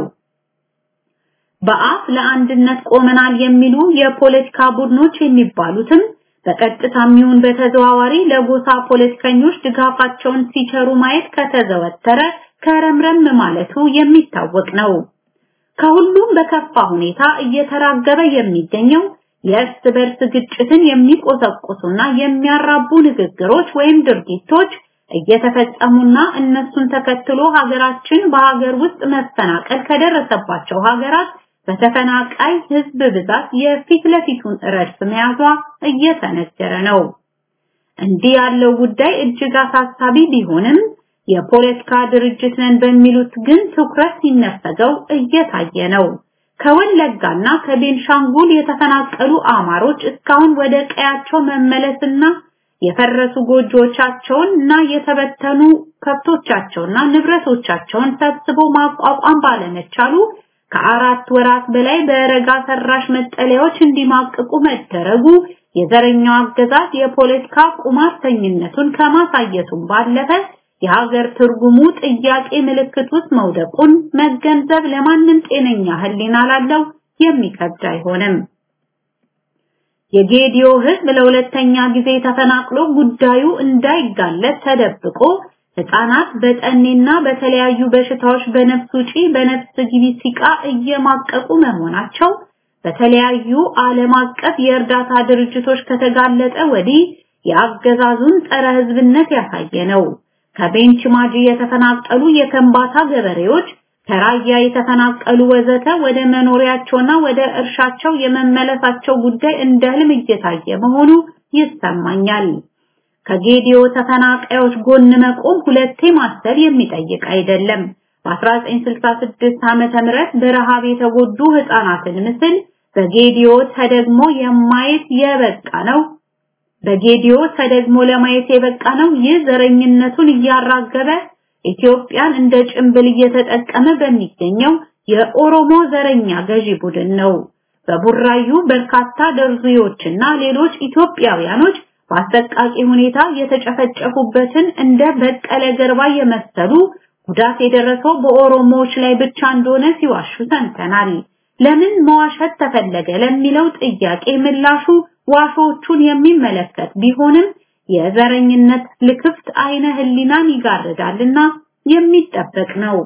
በአፍ ለአንድነት ቆመናል የሚሉ የፖለቲካ ቡድኖች የሚባሉትም በቀጥታም ይሁን በተዘዋዋሪ ለጎሳ ፖለቲከኞች ድጋፋቸውን ሲቸሩ ማየት ከተዘወተረ ከረምረም ማለቱ የሚታወቅ ነው። ከሁሉም በከፋ ሁኔታ እየተራገበ የሚገኘው የእርስ በርስ ግጭትን የሚቆሰቁሱና የሚያራቡ ንግግሮች ወይም ድርጊቶች እየተፈጸሙና እነሱን ተከትሎ ሀገራችን በሀገር ውስጥ መፈናቀል ከደረሰባቸው ሀገራት በተፈናቃይ ህዝብ ብዛት የፊት ለፊቱን ረድፍ መያዟ እየተነገረ ነው። እንዲህ ያለው ጉዳይ እጅግ አሳሳቢ ቢሆንም የፖለቲካ ድርጅት ነን በሚሉት ግን ትኩረት ሲነፈገው እየታየ ነው። ከወለጋና ከቤንሻንጉል የተፈናቀሉ አማሮች እስካሁን ወደ ቀያቸው መመለስና የፈረሱ ጎጆቻቸውን እና የተበተኑ ከብቶቻቸውና ንብረቶቻቸውን ሰብስቦ ማቋቋም ባለመቻሉ ከአራት ወራት በላይ በረጋ ሰራሽ መጠለያዎች እንዲማቅቁ መደረጉ የዘረኛው አገዛዝ የፖለቲካ ቁማርተኝነቱን ከማሳየቱም ባለፈ የሀገር ትርጉሙ ጥያቄ ምልክት ውስጥ መውደቁን መገንዘብ ለማንም ጤነኛ ሕሊና ላለው የሚከብድ አይሆንም። የጌዲዮ ሕዝብ ለሁለተኛ ጊዜ ተፈናቅሎ ጉዳዩ እንዳይጋለጥ ተደብቆ ህፃናት በጠኔና በተለያዩ በሽታዎች በነፍስ ውጪ በነፍስ ግቢ ሲቃ እየማቀቁ መሆናቸው በተለያዩ ዓለም አቀፍ የእርዳታ ድርጅቶች ከተጋለጠ ወዲህ የአገዛዙን ጸረ ህዝብነት ያሳየ ነው። ከቤንች ማጂ የተፈናቀሉ የከምባታ ገበሬዎች ከራያ የተፈናቀሉ ወዘተ ወደ መኖሪያቸውና ወደ እርሻቸው የመመለሳቸው ጉዳይ እንደ ህልም እየታየ መሆኑ ይሰማኛል። ከጌዲዮ ተፈናቃዮች ጎን መቆም ሁለቴ ማሰብ የሚጠይቅ አይደለም። በ1966 ዓመተ ምህረት በረሃብ የተጎዱ ህፃናትን ምስል በጌዲዮ ተደግሞ የማየት የበቃ ነው። በጌዲዮ ተደግሞ ለማየት የበቃ ነው። ይህ ዘረኝነቱን እያራገበ ኢትዮጵያን እንደ ጭንብል እየተጠቀመ በሚገኘው የኦሮሞ ዘረኛ ገዢ ቡድን ነው። በቡራዩ በርካታ ደርዙዮችና ሌሎች ኢትዮጵያውያኖች በአሰቃቂ ሁኔታ የተጨፈጨፉበትን እንደ በቀለ ገርባ የመሰሉ ጉዳት የደረሰው በኦሮሞዎች ላይ ብቻ እንደሆነ ሲዋሹ ሰምተናል። ለምን መዋሸት ተፈለገ ለሚለው ጥያቄ ምላሹ ዋሾቹን የሚመለከት ቢሆንም የዘረኝነት ልክፍት አይነ ህሊናን ይጋርዳልና የሚጠበቅ ነው።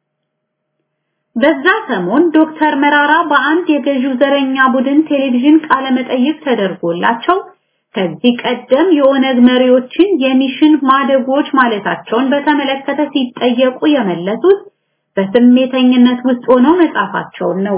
በዛ ሰሞን ዶክተር መራራ በአንድ የገዢው ዘረኛ ቡድን ቴሌቪዥን ቃለ መጠይቅ ተደርጎላቸው ከዚህ ቀደም የኦነግ መሪዎችን የሚሽን ማደጎች ማለታቸውን በተመለከተ ሲጠየቁ የመለሱት በስሜተኝነት ውስጥ ሆነው መጻፋቸውን ነው።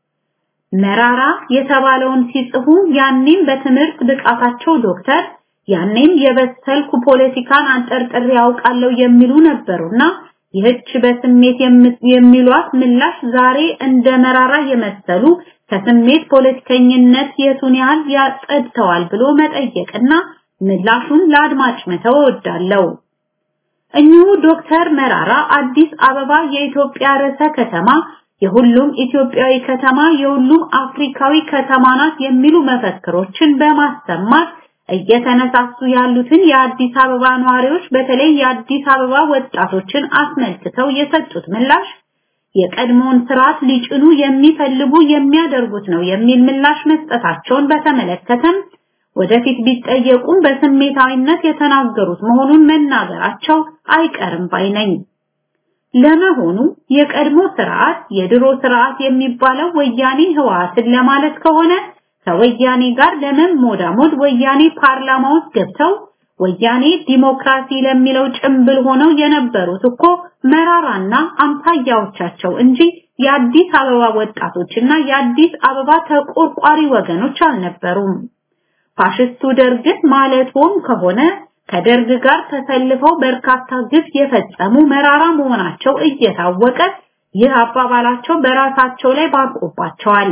መራራ የተባለውን ሲጽፉ ያኔም በትምህርት ብቃታቸው ዶክተር ያኔም የበሰልኩ ፖለቲካን አንጠርጥሬ ያውቃለሁ የሚሉ ነበሩና ይህች በስሜት የሚሏት ምላሽ ዛሬ እንደ መራራ የመሰሉ ከስሜት ፖለቲከኝነት የቱን ያህል ያጸድተዋል ብሎ መጠየቅና ምላሹን ለአድማጭ መተው እወዳለሁ። እኚሁ ዶክተር መራራ አዲስ አበባ የኢትዮጵያ ርዕሰ ከተማ፣ የሁሉም ኢትዮጵያዊ ከተማ፣ የሁሉም አፍሪካዊ ከተማ ናት የሚሉ መፈክሮችን በማሰማት እየተነሳሱ ያሉትን የአዲስ አበባ ነዋሪዎች በተለይ የአዲስ አበባ ወጣቶችን አስመልክተው የሰጡት ምላሽ የቀድሞውን ስርዓት ሊጭኑ የሚፈልጉ የሚያደርጉት ነው የሚል ምላሽ መስጠታቸውን በተመለከተም ወደፊት ቢጠየቁም በስሜታዊነት የተናገሩት መሆኑን መናገራቸው አይቀርም ባይ ነኝ። ለመሆኑ የቀድሞ ስርዓት የድሮ ስርዓት የሚባለው ወያኔ ህወሓትን ለማለት ከሆነ ከወያኔ ጋር ለመሞዳሞድ ወያኔ ፓርላማ ውስጥ ገብተው ወያኔ ዲሞክራሲ ለሚለው ጭምብል ሆነው የነበሩት እኮ መራራና አምሳያዎቻቸው እንጂ የአዲስ አበባ ወጣቶችና የአዲስ አበባ ተቆርቋሪ ወገኖች አልነበሩም። ፋሽስቱ ደርግን ማለትም ከሆነ ከደርግ ጋር ተሰልፈው በርካታ ግፍ የፈጸሙ መራራ መሆናቸው እየታወቀ ይህ አባባላቸው በራሳቸው ላይ ባርቆባቸዋል።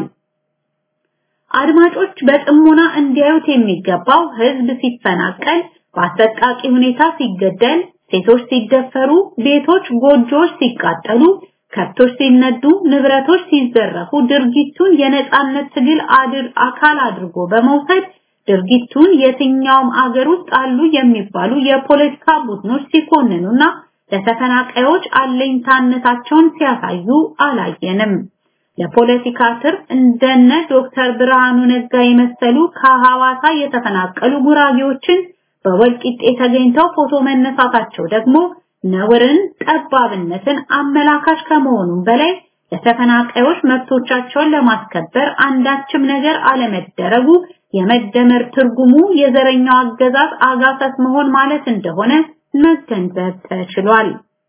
አድማጮች በጥሞና እንዲያዩት የሚገባው ህዝብ ሲፈናቀል፣ በአሰቃቂ ሁኔታ ሲገደል፣ ሴቶች ሲደፈሩ፣ ቤቶች፣ ጎጆዎች ሲቃጠሉ፣ ከብቶች ሲነዱ፣ ንብረቶች ሲዘረፉ ድርጊቱን የነጻነት ትግል አድር አካል አድርጎ በመውሰድ ድርጊቱን የትኛውም አገር ውስጥ አሉ የሚባሉ የፖለቲካ ቡድኖች ሲኮንኑና ለተፈናቃዮች አለኝታነታቸውን ሲያሳዩ አላየንም። ለፖለቲካ ትርፍ እንደነ ዶክተር ብርሃኑ ነጋ የመሰሉ ከሐዋሳ የተፈናቀሉ ጉራጌዎችን በወልቂጤ ተገኝተው ፎቶ መነሳታቸው ደግሞ ነውርን፣ ጠባብነትን አመላካሽ ከመሆኑም በላይ ለተፈናቃዮች መብቶቻቸውን ለማስከበር አንዳችም ነገር አለመደረጉ የመደመር ትርጉሙ የዘረኛው አገዛዝ አጋሰስ መሆን ማለት እንደሆነ መገንዘብ ተችሏል።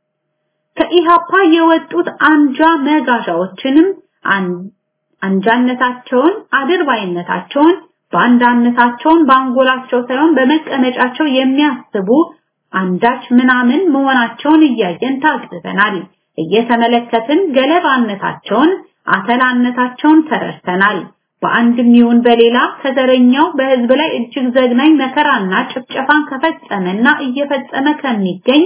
ከኢሃፓ የወጡት አንጃ መጋዣዎችንም አንጃነታቸውን፣ አድርባይነታቸውን፣ ባንዳነታቸውን በአንጎላቸው ሳይሆን በመቀመጫቸው የሚያስቡ አንዳች ምናምን መሆናቸውን እያየን ታግዘናል። እየተመለከትን ገለባነታቸውን፣ አተላነታቸውን ተረድተናል። በአንድም ይሁን በሌላ ከዘረኛው በህዝብ ላይ እጅግ ዘግናኝ መከራና ጭፍጨፋን ከፈጸመና እየፈጸመ ከሚገኝ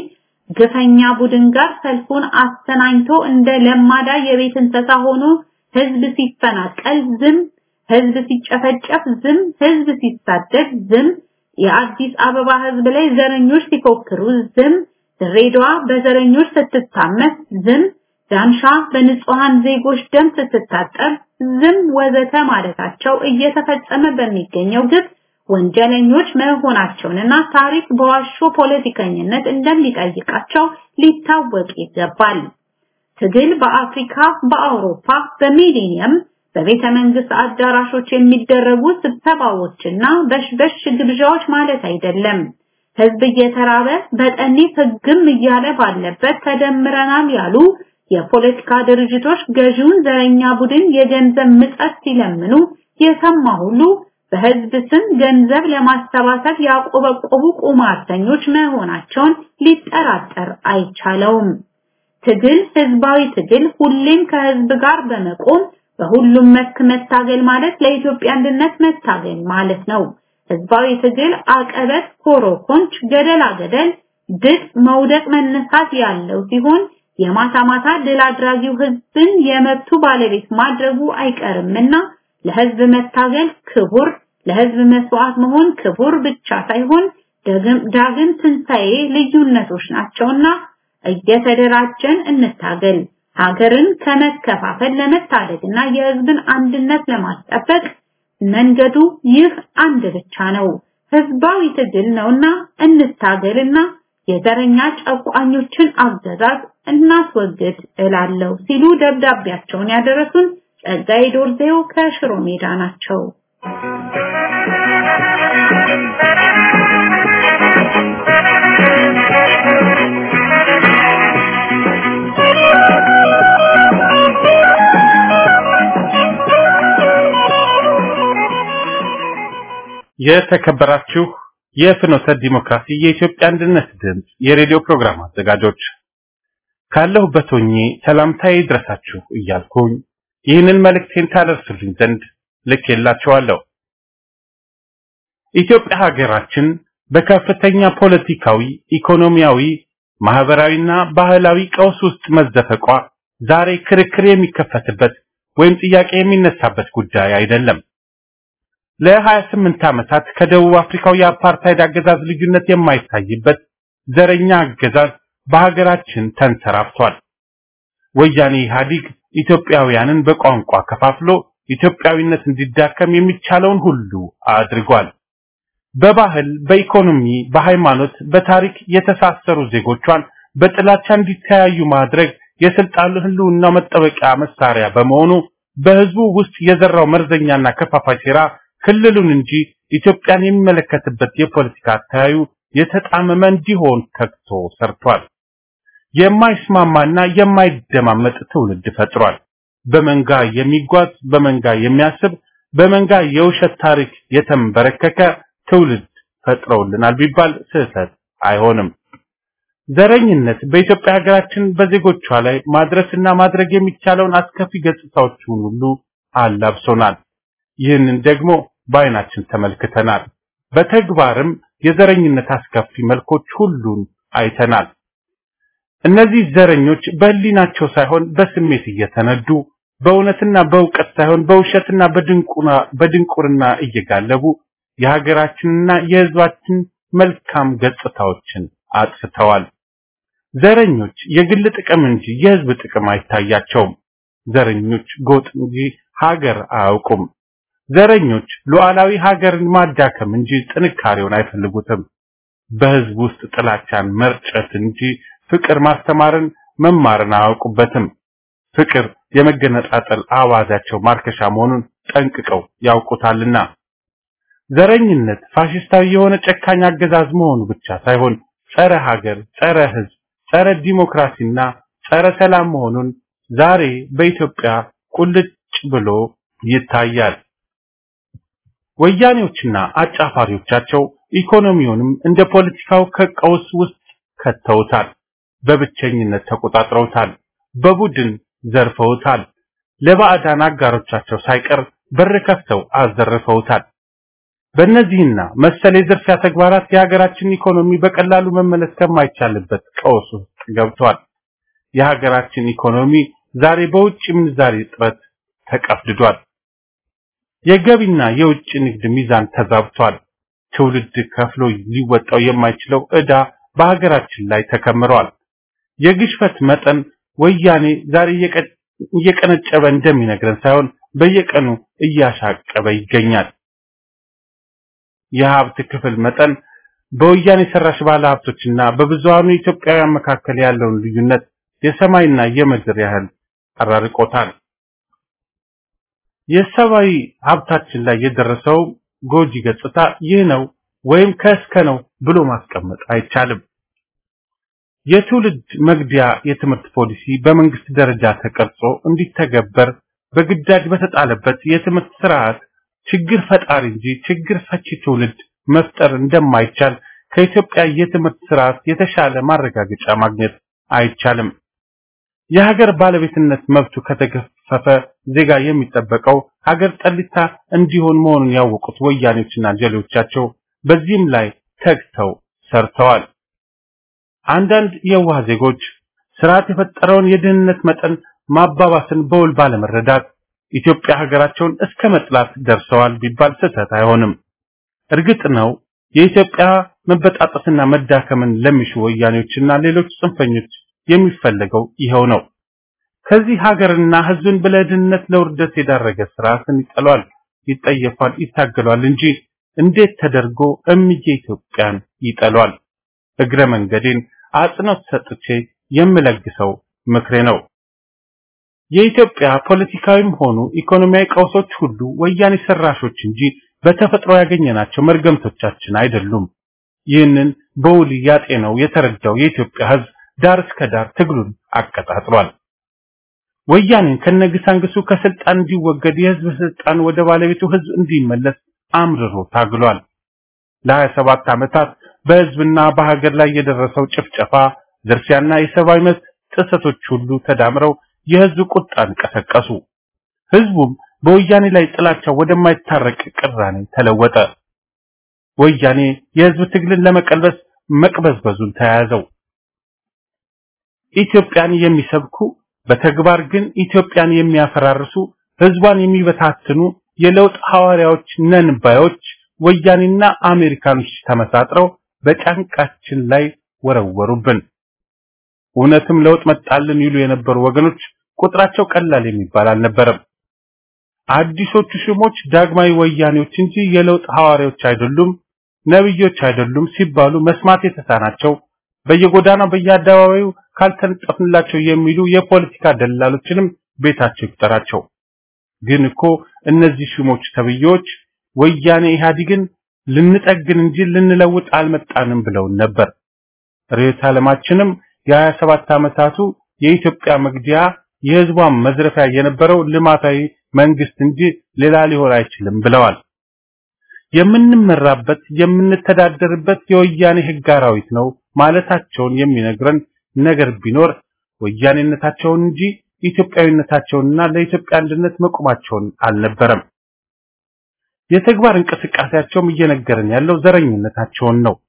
ግፈኛ ቡድን ጋር ሰልፉን አስተናኝቶ እንደ ለማዳ የቤት እንስሳ ሆኖ ህዝብ ሲፈናቀል ዝም፣ ህዝብ ሲጨፈጨፍ ዝም፣ ህዝብ ሲሳደድ ዝም፣ የአዲስ አበባ ህዝብ ላይ ዘረኞች ሲፎክሩ ዝም፣ ድሬዳዋ በዘረኞች ስትታመስ ዝም፣ ዳንሻ በንጹሃን ዜጎች ደም ስትታጠብ ዝም ወዘተ ማለታቸው እየተፈጸመ በሚገኘው ግፍ ወንጀለኞች መሆናቸውንና ታሪክ በዋሾ ፖለቲከኝነት እንደሚጠይቃቸው ሊታወቅ ይገባል። ትግል በአፍሪካ፣ በአውሮፓ፣ በሚሊኒየም በቤተ መንግስት አዳራሾች የሚደረጉ ስብሰባዎችና በሽበሽ ግብዣዎች ማለት አይደለም። ህዝብ እየተራበ በጠኔ ህግም እያለ ባለበት ተደምረናል ያሉ የፖለቲካ ድርጅቶች ገዢውን ዘረኛ ቡድን የገንዘብ ምጸት ሲለምኑ የሰማ ሁሉ በህዝብ ስም ገንዘብ ለማሰባሰብ ያቆበቆቡ ቁማርተኞች መሆናቸውን ሊጠራጠር አይቻለውም። ትግል ህዝባዊ ትግል ሁሌም ከህዝብ ጋር በመቆም በሁሉም መስክ መታገል ማለት ለኢትዮጵያ አንድነት መታገል ማለት ነው። ህዝባዊ ትግል አቀበት፣ ኮሮኮንች፣ ገደላ ገደል፣ ድጥ፣ መውደቅ፣ መነሳት ያለው ሲሆን የማታ ማታ ድል አድራጊው ህዝብን የመብቱ ባለቤት ማድረጉ አይቀርምና ለህዝብ መታገል ክቡር፣ ለህዝብ መስዋዕት መሆን ክቡር ብቻ ሳይሆን ዳግም ትንሣኤ ልዩነቶች ናቸውና እየተደራጀን እንታገል። ሀገርን ከመከፋፈል ለመታደግና የህዝብን አንድነት ለማስጠበቅ መንገዱ ይህ አንድ ብቻ ነው፣ ህዝባዊ ትግል ነውና እንታገልና የዘረኛ ጨቋኞችን አገዛዝ እናስወግድ እላለሁ ሲሉ ደብዳቤያቸውን ያደረሱን ጸጋዬ ዶርዜው ከሽሮ ሜዳ ናቸው። የተከበራችሁ የፍኖተ ዲሞክራሲ የኢትዮጵያ አንድነት ድምፅ የሬዲዮ ፕሮግራም አዘጋጆች ካለሁበት ሆኜ ሰላምታዬ ይድረሳችሁ እያልኩኝ ይህንን መልእክቴን ታደርሱልኝ ዘንድ ልኬላችኋለሁ። ኢትዮጵያ ሀገራችን በከፍተኛ ፖለቲካዊ፣ ኢኮኖሚያዊ፣ ማህበራዊና ባህላዊ ቀውስ ውስጥ መዘፈቋ ዛሬ ክርክር የሚከፈትበት ወይም ጥያቄ የሚነሳበት ጉዳይ አይደለም። ለ28 ዓመታት ከደቡብ አፍሪካው የአፓርታይድ አገዛዝ ልዩነት የማይታይበት ዘረኛ አገዛዝ በሀገራችን ተንሰራፍቷል። ወያኔ ኢህአዲግ ኢትዮጵያውያንን በቋንቋ ከፋፍሎ ኢትዮጵያዊነት እንዲዳከም የሚቻለውን ሁሉ አድርጓል። በባህል፣ በኢኮኖሚ፣ በሃይማኖት፣ በታሪክ የተሳሰሩ ዜጎቿን በጥላቻ እንዲተያዩ ማድረግ የስልጣን ህልውና መጠበቂያ መሳሪያ በመሆኑ በህዝቡ ውስጥ የዘራው መርዘኛና ከፋፋይ ሴራ ክልሉን እንጂ ኢትዮጵያን የሚመለከትበት የፖለቲካ አተያዩ የተጣመመ እንዲሆን ተግቶ ሰርቷል። የማይስማማና የማይደማመጥ ትውልድ ፈጥሯል። በመንጋ የሚጓዝ በመንጋ የሚያስብ በመንጋ የውሸት ታሪክ የተንበረከከ ትውልድ ፈጥረውልናል ቢባል ስህተት አይሆንም። ዘረኝነት በኢትዮጵያ ሀገራችን በዜጎቿ ላይ ማድረስና ማድረግ የሚቻለውን አስከፊ ገጽታዎችን ሁሉ አላብሶናል። ይህንን ደግሞ በአይናችን ተመልክተናል። በተግባርም የዘረኝነት አስከፊ መልኮች ሁሉን አይተናል። እነዚህ ዘረኞች በህሊናቸው ሳይሆን በስሜት እየተነዱ በእውነትና በእውቀት ሳይሆን በውሸትና በድንቁና በድንቁርና እየጋለቡ የሀገራችንና የህዝባችን መልካም ገጽታዎችን አጥፍተዋል። ዘረኞች የግል ጥቅም እንጂ የህዝብ ጥቅም አይታያቸውም። ዘረኞች ጎጥ እንጂ ሀገር አያውቁም። ዘረኞች ሉዓላዊ ሀገርን ማዳከም እንጂ ጥንካሬውን አይፈልጉትም። በህዝብ ውስጥ ጥላቻን መርጨት እንጂ ፍቅር ማስተማርን መማርን አያውቁበትም። ፍቅር የመገነጣጠል አዋዛቸው ማርከሻ መሆኑን ጠንቅቀው ያውቁታልና ዘረኝነት ፋሽስታዊ የሆነ ጨካኝ አገዛዝ መሆኑ ብቻ ሳይሆን ጸረ ሀገር፣ ጸረ ህዝብ፣ ጸረ ዲሞክራሲና ጸረ ሰላም መሆኑን ዛሬ በኢትዮጵያ ቁልጭ ብሎ ይታያል። ወያኔዎችና አጫፋሪዎቻቸው ኢኮኖሚውንም እንደ ፖለቲካው ከቀውስ ውስጥ ከተውታል። በብቸኝነት ተቆጣጥረውታል። በቡድን ዘርፈውታል። ለባዕዳን አጋሮቻቸው ሳይቀር በር ከፍተው አዘርፈውታል። በእነዚህና መሰል የዝርፊያ ተግባራት የሀገራችን ኢኮኖሚ በቀላሉ መመለስ ከማይቻልበት ቀውስ ውስጥ ገብቷል። የሀገራችን ኢኮኖሚ ዛሬ በውጭ ምንዛሬ እጥረት ተቀፍድዷል። የገቢና የውጭ ንግድ ሚዛን ተዛብቷል። ትውልድ ከፍሎ ሊወጣው የማይችለው ዕዳ በሀገራችን ላይ ተከምሯል። የግሽፈት መጠን ወያኔ ዛሬ እየቀነጨበ እንደሚነግረን ሳይሆን በየቀኑ እያሻቀበ ይገኛል። የሀብት ክፍል መጠን በወያኔ ሰራሽ ባለ ሀብቶችና በብዙሃኑ ኢትዮጵያውያን መካከል ያለውን ልዩነት የሰማይና የምድር ያህል አራርቆታል። የሰብአዊ ሀብታችን ላይ የደረሰው ጎጂ ገጽታ ይህ ነው ወይም ከእስከ ነው ብሎ ማስቀመጥ አይቻልም። የትውልድ መግቢያ የትምህርት ፖሊሲ በመንግስት ደረጃ ተቀርጾ እንዲተገበር በግዳጅ በተጣለበት የትምህርት ስርዓት ችግር ፈጣሪ እንጂ ችግር ፈቺ ትውልድ መፍጠር እንደማይቻል ከኢትዮጵያ የትምህርት ስርዓት የተሻለ ማረጋገጫ ማግኘት አይቻልም። የሀገር ባለቤትነት መብቱ ከተገፈፈ ዜጋ የሚጠበቀው ሀገር ጠሊታ እንዲሆን መሆኑን ያወቁት ወያኔዎችና ጀሌዎቻቸው በዚህም ላይ ተግተው ሰርተዋል። አንዳንድ የዋህ ዜጎች ስርዓት የፈጠረውን የድህነት መጠን ማባባስን በውል ባለመረዳት ኢትዮጵያ ሀገራቸውን እስከ መጥላት ደርሰዋል ቢባል ስህተት አይሆንም። እርግጥ ነው የኢትዮጵያ መበጣጠስና መዳከምን ለሚሹ ወያኔዎችና ሌሎች ጽንፈኞች የሚፈለገው ይኸው ነው። ከዚህ ሀገርና ህዝብን በለድህነት ለውርደት የዳረገ ስርዓትን ይጠሏል፣ ይጠየፋል፣ ይታገሏል እንጂ እንዴት ተደርጎ እምዬ ኢትዮጵያን ይጠሏል? እግረ መንገዴን አጽንኦት ሰጥቼ የምለግሰው ምክሬ ነው። የኢትዮጵያ ፖለቲካዊም ሆኑ ኢኮኖሚያዊ ቀውሶች ሁሉ ወያኔ ሰራሾች እንጂ በተፈጥሮ ያገኘናቸው መርገምቶቻችን አይደሉም። ይህንን በውል ያጤነው የተረዳው የኢትዮጵያ ህዝብ ዳር እስከ ዳር ትግሉን አቀጣጥሏል። ወያኔን ከነግሳንግሱ ከስልጣን እንዲወገድ የህዝብ ስልጣን ወደ ባለቤቱ ህዝብ እንዲመለስ አምርሮ ታግሏል። ለ27 ዓመታት በህዝብና በሀገር ላይ የደረሰው ጭፍጨፋ፣ ዝርፊያና የሰብአዊ መብት ጥሰቶች ሁሉ ተዳምረው የህዝብ ቁጣን ቀሰቀሱ። ህዝቡም በወያኔ ላይ ጥላቻ ወደማይታረቅ ቅራኔ ተለወጠ። ወያኔ የህዝብ ትግልን ለመቀልበስ መቅበዝበዙን ተያያዘው። ኢትዮጵያን የሚሰብኩ በተግባር ግን ኢትዮጵያን የሚያፈራርሱ ህዝቧን የሚበታትኑ የለውጥ ሐዋርያዎች ነን ባዮች ወያኔና አሜሪካኖች ተመሳጥረው በጫንቃችን ላይ ወረወሩብን። እውነትም ለውጥ መጣልን ይሉ የነበሩ ወገኖች ቁጥራቸው ቀላል የሚባል አልነበረም። አዲሶቹ ሽሞች ዳግማዊ ወያኔዎች እንጂ የለውጥ ሐዋርያዎች አይደሉም፣ ነብዮች አይደሉም ሲባሉ መስማት የተሳናቸው በየጎዳናው በየአደባባዩ ካልተነጠፍንላቸው የሚሉ የፖለቲካ ደላሎችንም ቤታቸው ይቁጠራቸው። ግን እኮ እነዚህ ሽሞች ተብዬዎች ወያኔ ኢህአዲግን ልንጠግን እንጂ ልንለውጥ አልመጣንም ብለውን ነበር። ርዕዮተ ዓለማችንም የሀያ ሰባት ዓመታቱ የኢትዮጵያ መግዲያ የህዝቧን መዝረፊያ የነበረው ልማታዊ መንግስት እንጂ ሌላ ሊሆን አይችልም ብለዋል። የምንመራበት የምንተዳደርበት የወያኔ ህግ አራዊት ነው ማለታቸውን የሚነግረን ነገር ቢኖር ወያኔነታቸውን እንጂ ኢትዮጵያዊነታቸውንና ለኢትዮጵያ አንድነት መቆማቸውን አልነበረም። የተግባር እንቅስቃሴያቸውም እየነገረን ያለው ዘረኝነታቸውን ነው።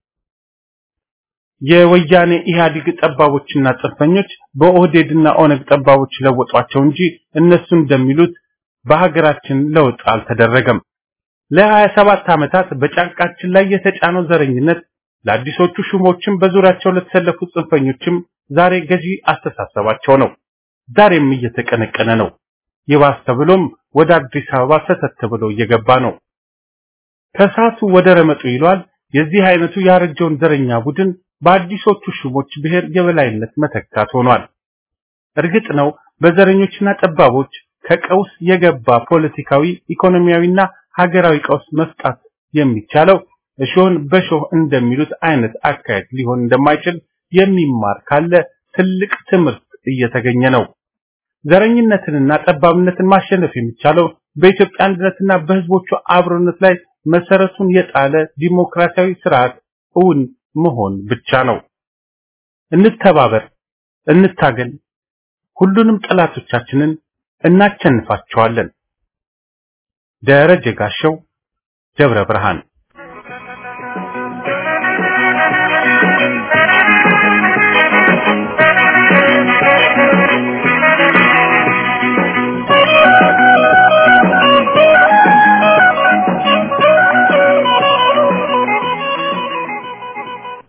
የወያኔ ኢህአዲግ ጠባቦችና ጽንፈኞች በኦህዴድና ኦነግ ጠባቦች ለወጧቸው እንጂ እነሱ እንደሚሉት በሀገራችን ለውጥ አልተደረገም። ለ27 ዓመታት በጫንቃችን ላይ የተጫነው ዘረኝነት ለአዲሶቹ ሹሞችም በዙሪያቸው ለተሰለፉ ጽንፈኞችም ዛሬ ገዢ አስተሳሰባቸው ነው። ዛሬም እየተቀነቀነ ነው። ይባስ ተብሎም ወደ አዲስ አበባ ሰተት ብሎ እየገባ ነው። ከሳቱ ወደ ረመጡ ይሏል። የዚህ አይነቱ ያረጀውን ዘረኛ ቡድን በአዲሶቹ ሹሞች ብሔር የበላይነት መተካት ሆኗል። እርግጥ ነው በዘረኞችና ጠባቦች ከቀውስ የገባ ፖለቲካዊ፣ ኢኮኖሚያዊና ሀገራዊ ቀውስ መፍጣት የሚቻለው እሾህን በሾህ እንደሚሉት አይነት አካሄድ ሊሆን እንደማይችል የሚማር ካለ ትልቅ ትምህርት እየተገኘ ነው። ዘረኝነትንና ጠባብነትን ማሸነፍ የሚቻለው በኢትዮጵያ አንድነትና በህዝቦቹ አብሮነት ላይ መሰረቱን የጣለ ዲሞክራሲያዊ ስርዓት እውን መሆን ብቻ ነው። እንተባበር፣ እንታገል፣ ሁሉንም ጠላቶቻችንን እናቸንፋቸዋለን። ደረጀ ጋሸው ደብረ ብርሃን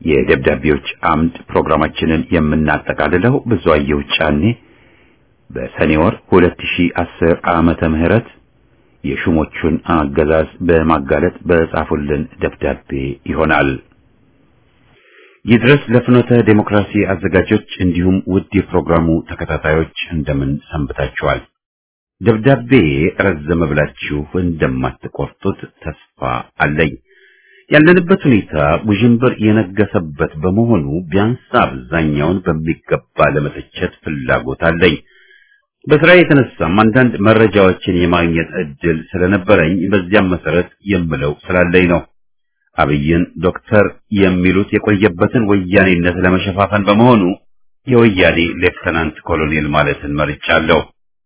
የደብዳቤዎች አምድ ፕሮግራማችንን የምናጠቃልለው ብዙአየሁ ጫኔ በሰኔ ወር 2010 ዓመተ ምህረት የሹሞቹን አገዛዝ በማጋለጥ በጻፉልን ደብዳቤ ይሆናል። ይድረስ ለፍኖተ ዴሞክራሲ አዘጋጆች እንዲሁም ውድ የፕሮግራሙ ተከታታዮች እንደምን ሰንብታችኋል? ደብዳቤ ረዘመ ብላችሁ እንደማትቆርጡት ተስፋ አለኝ። ያለንበት ሁኔታ ውዥንብር የነገሰበት በመሆኑ ቢያንስ አብዛኛውን በሚገባ ለመተቸት ፍላጎት አለኝ። በስራ የተነሳም አንዳንድ መረጃዎችን የማግኘት እድል ስለነበረኝ በዚያም መሰረት የምለው ስላለኝ ነው። አብይን ዶክተር የሚሉት የቆየበትን ወያኔነት ለመሸፋፈን በመሆኑ የወያኔ ሌፍተናንት ኮሎኔል ማለትን መርጫለሁ።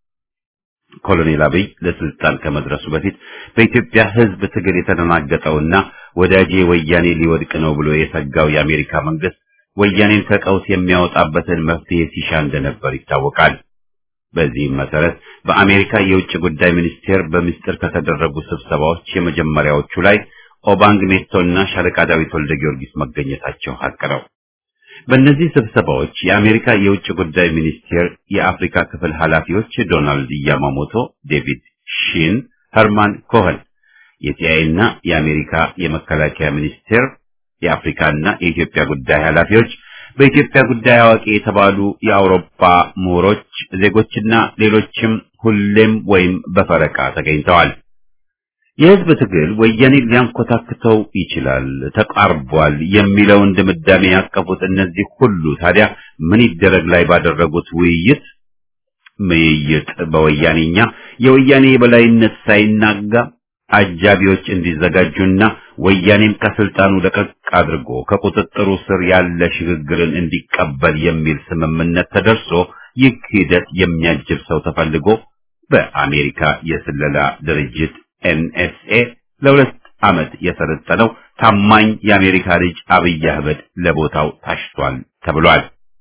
ኮሎኔል አብይ ለስልጣን ከመድረሱ በፊት በኢትዮጵያ ሕዝብ ትግል የተደናገጠውና ወዳጄ ወያኔ ሊወድቅ ነው ብሎ የሰጋው የአሜሪካ መንግስት ወያኔን ከቀውስ የሚያወጣበትን መፍትሄ ሲሻ እንደነበር ይታወቃል። በዚህም መሰረት በአሜሪካ የውጭ ጉዳይ ሚኒስቴር በምስጢር ከተደረጉ ስብሰባዎች የመጀመሪያዎቹ ላይ ኦባንግ ሜቶና ሻለቃ ዳዊት ወልደ ጊዮርጊስ መገኘታቸው ሀቅ ነው። በእነዚህ ስብሰባዎች የአሜሪካ የውጭ ጉዳይ ሚኒስቴር የአፍሪካ ክፍል ኃላፊዎች ዶናልድ ያማሞቶ፣ ዴቪድ ሺን፣ ኸርማን ኮኸን፣ የሲአይኤና የአሜሪካ የመከላከያ ሚኒስቴር የአፍሪካና የኢትዮጵያ ጉዳይ ኃላፊዎች በኢትዮጵያ ጉዳይ አዋቂ የተባሉ የአውሮፓ ምሁሮች፣ ዜጎችና ሌሎችም ሁሌም ወይም በፈረቃ ተገኝተዋል። የህዝብ ትግል ወያኔን ሊያንኮታክተው ይችላል፣ ተቃርቧል የሚለውን ድምዳሜ ያቀፉት እነዚህ ሁሉ ታዲያ ምን ይደረግ ላይ ባደረጉት ውይይት ምይይጥ በወያኔኛ የወያኔ የበላይነት ሳይናጋ አጃቢዎች እንዲዘጋጁና ወያኔም ከስልጣኑ ለቀቅ አድርጎ ከቁጥጥሩ ስር ያለ ሽግግርን እንዲቀበል የሚል ስምምነት ተደርሶ ይህ ሂደት የሚያጅብ ሰው ተፈልጎ በአሜሪካ የስለላ ድርጅት ኤንኤስኤ ለሁለት ዓመት የሰለጠነው ታማኝ የአሜሪካ ልጅ አብይ አህመድ ለቦታው ታሽቷል ተብሏል።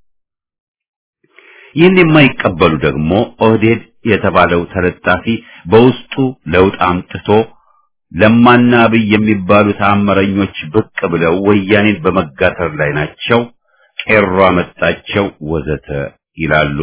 ይህን የማይቀበሉ ደግሞ ኦህዴድ የተባለው ተለጣፊ በውስጡ ለውጥ አምጥቶ ለማና አብይ የሚባሉ ተአምረኞች ብቅ ብለው ወያኔን በመጋተር ላይ ናቸው፣ ቄሮ አመጣቸው ወዘተ ይላሉ።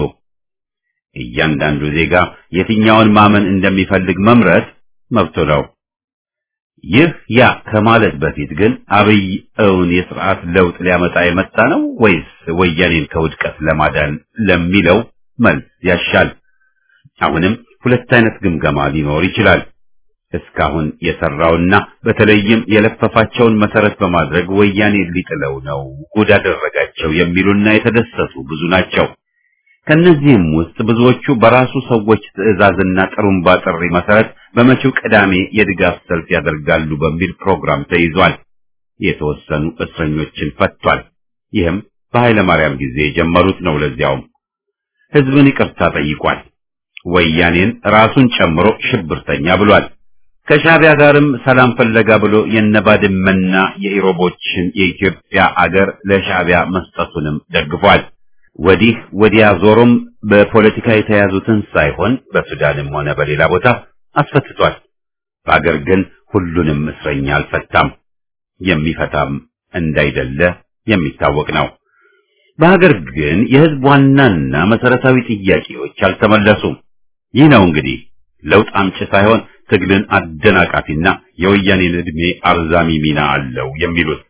እያንዳንዱ ዜጋ የትኛውን ማመን እንደሚፈልግ መምረጥ መብቱ ነው። ይህ ያ ከማለት በፊት ግን አብይ እውን የስርዓት ለውጥ ሊያመጣ የመጣ ነው ወይስ ወያኔን ከውድቀት ለማዳን ለሚለው መልስ ያሻል። አሁንም ሁለት አይነት ግምገማ ሊኖር ይችላል። እስካሁን የሰራውና በተለይም የለፈፋቸውን መሰረት በማድረግ ወያኔ ሊጥለው ነው ጉድ አደረጋቸው የሚሉና የተደሰቱ ብዙ ናቸው። ከነዚህም ውስጥ ብዙዎቹ በራሱ ሰዎች ትዕዛዝና ጥሩምባ ጥሪ መሰረት በመጪው ቅዳሜ የድጋፍ ሰልፍ ያደርጋሉ በሚል ፕሮግራም ተይዟል። የተወሰኑ እስረኞችን ፈቷል። ይህም በኃይለ ማርያም ጊዜ የጀመሩት ነው። ለዚያውም ህዝብን ይቅርታ ጠይቋል። ወያኔን ራሱን ጨምሮ ሽብርተኛ ብሏል። ከሻዕቢያ ጋርም ሰላም ፈለጋ ብሎ የነባድመና የኢሮቦችን የኢትዮጵያ አገር ለሻዕቢያ መስጠቱንም ደግፏል። ወዲህ ወዲያ ዞሮም በፖለቲካ የተያዙትን ሳይሆን በሱዳንም ሆነ በሌላ ቦታ አስፈትቷል። በአገር ግን ሁሉንም እስረኛ አልፈታም። የሚፈታም እንዳይደለ የሚታወቅ ነው። በሀገር ግን የህዝብ ዋናና መሰረታዊ ጥያቄዎች አልተመለሱም። ይህ ነው እንግዲህ ለውጥ አምጪ ሳይሆን ትግልን አደናቃፊና የወያኔን ዕድሜ አርዛሚ ሚና አለው የሚሉት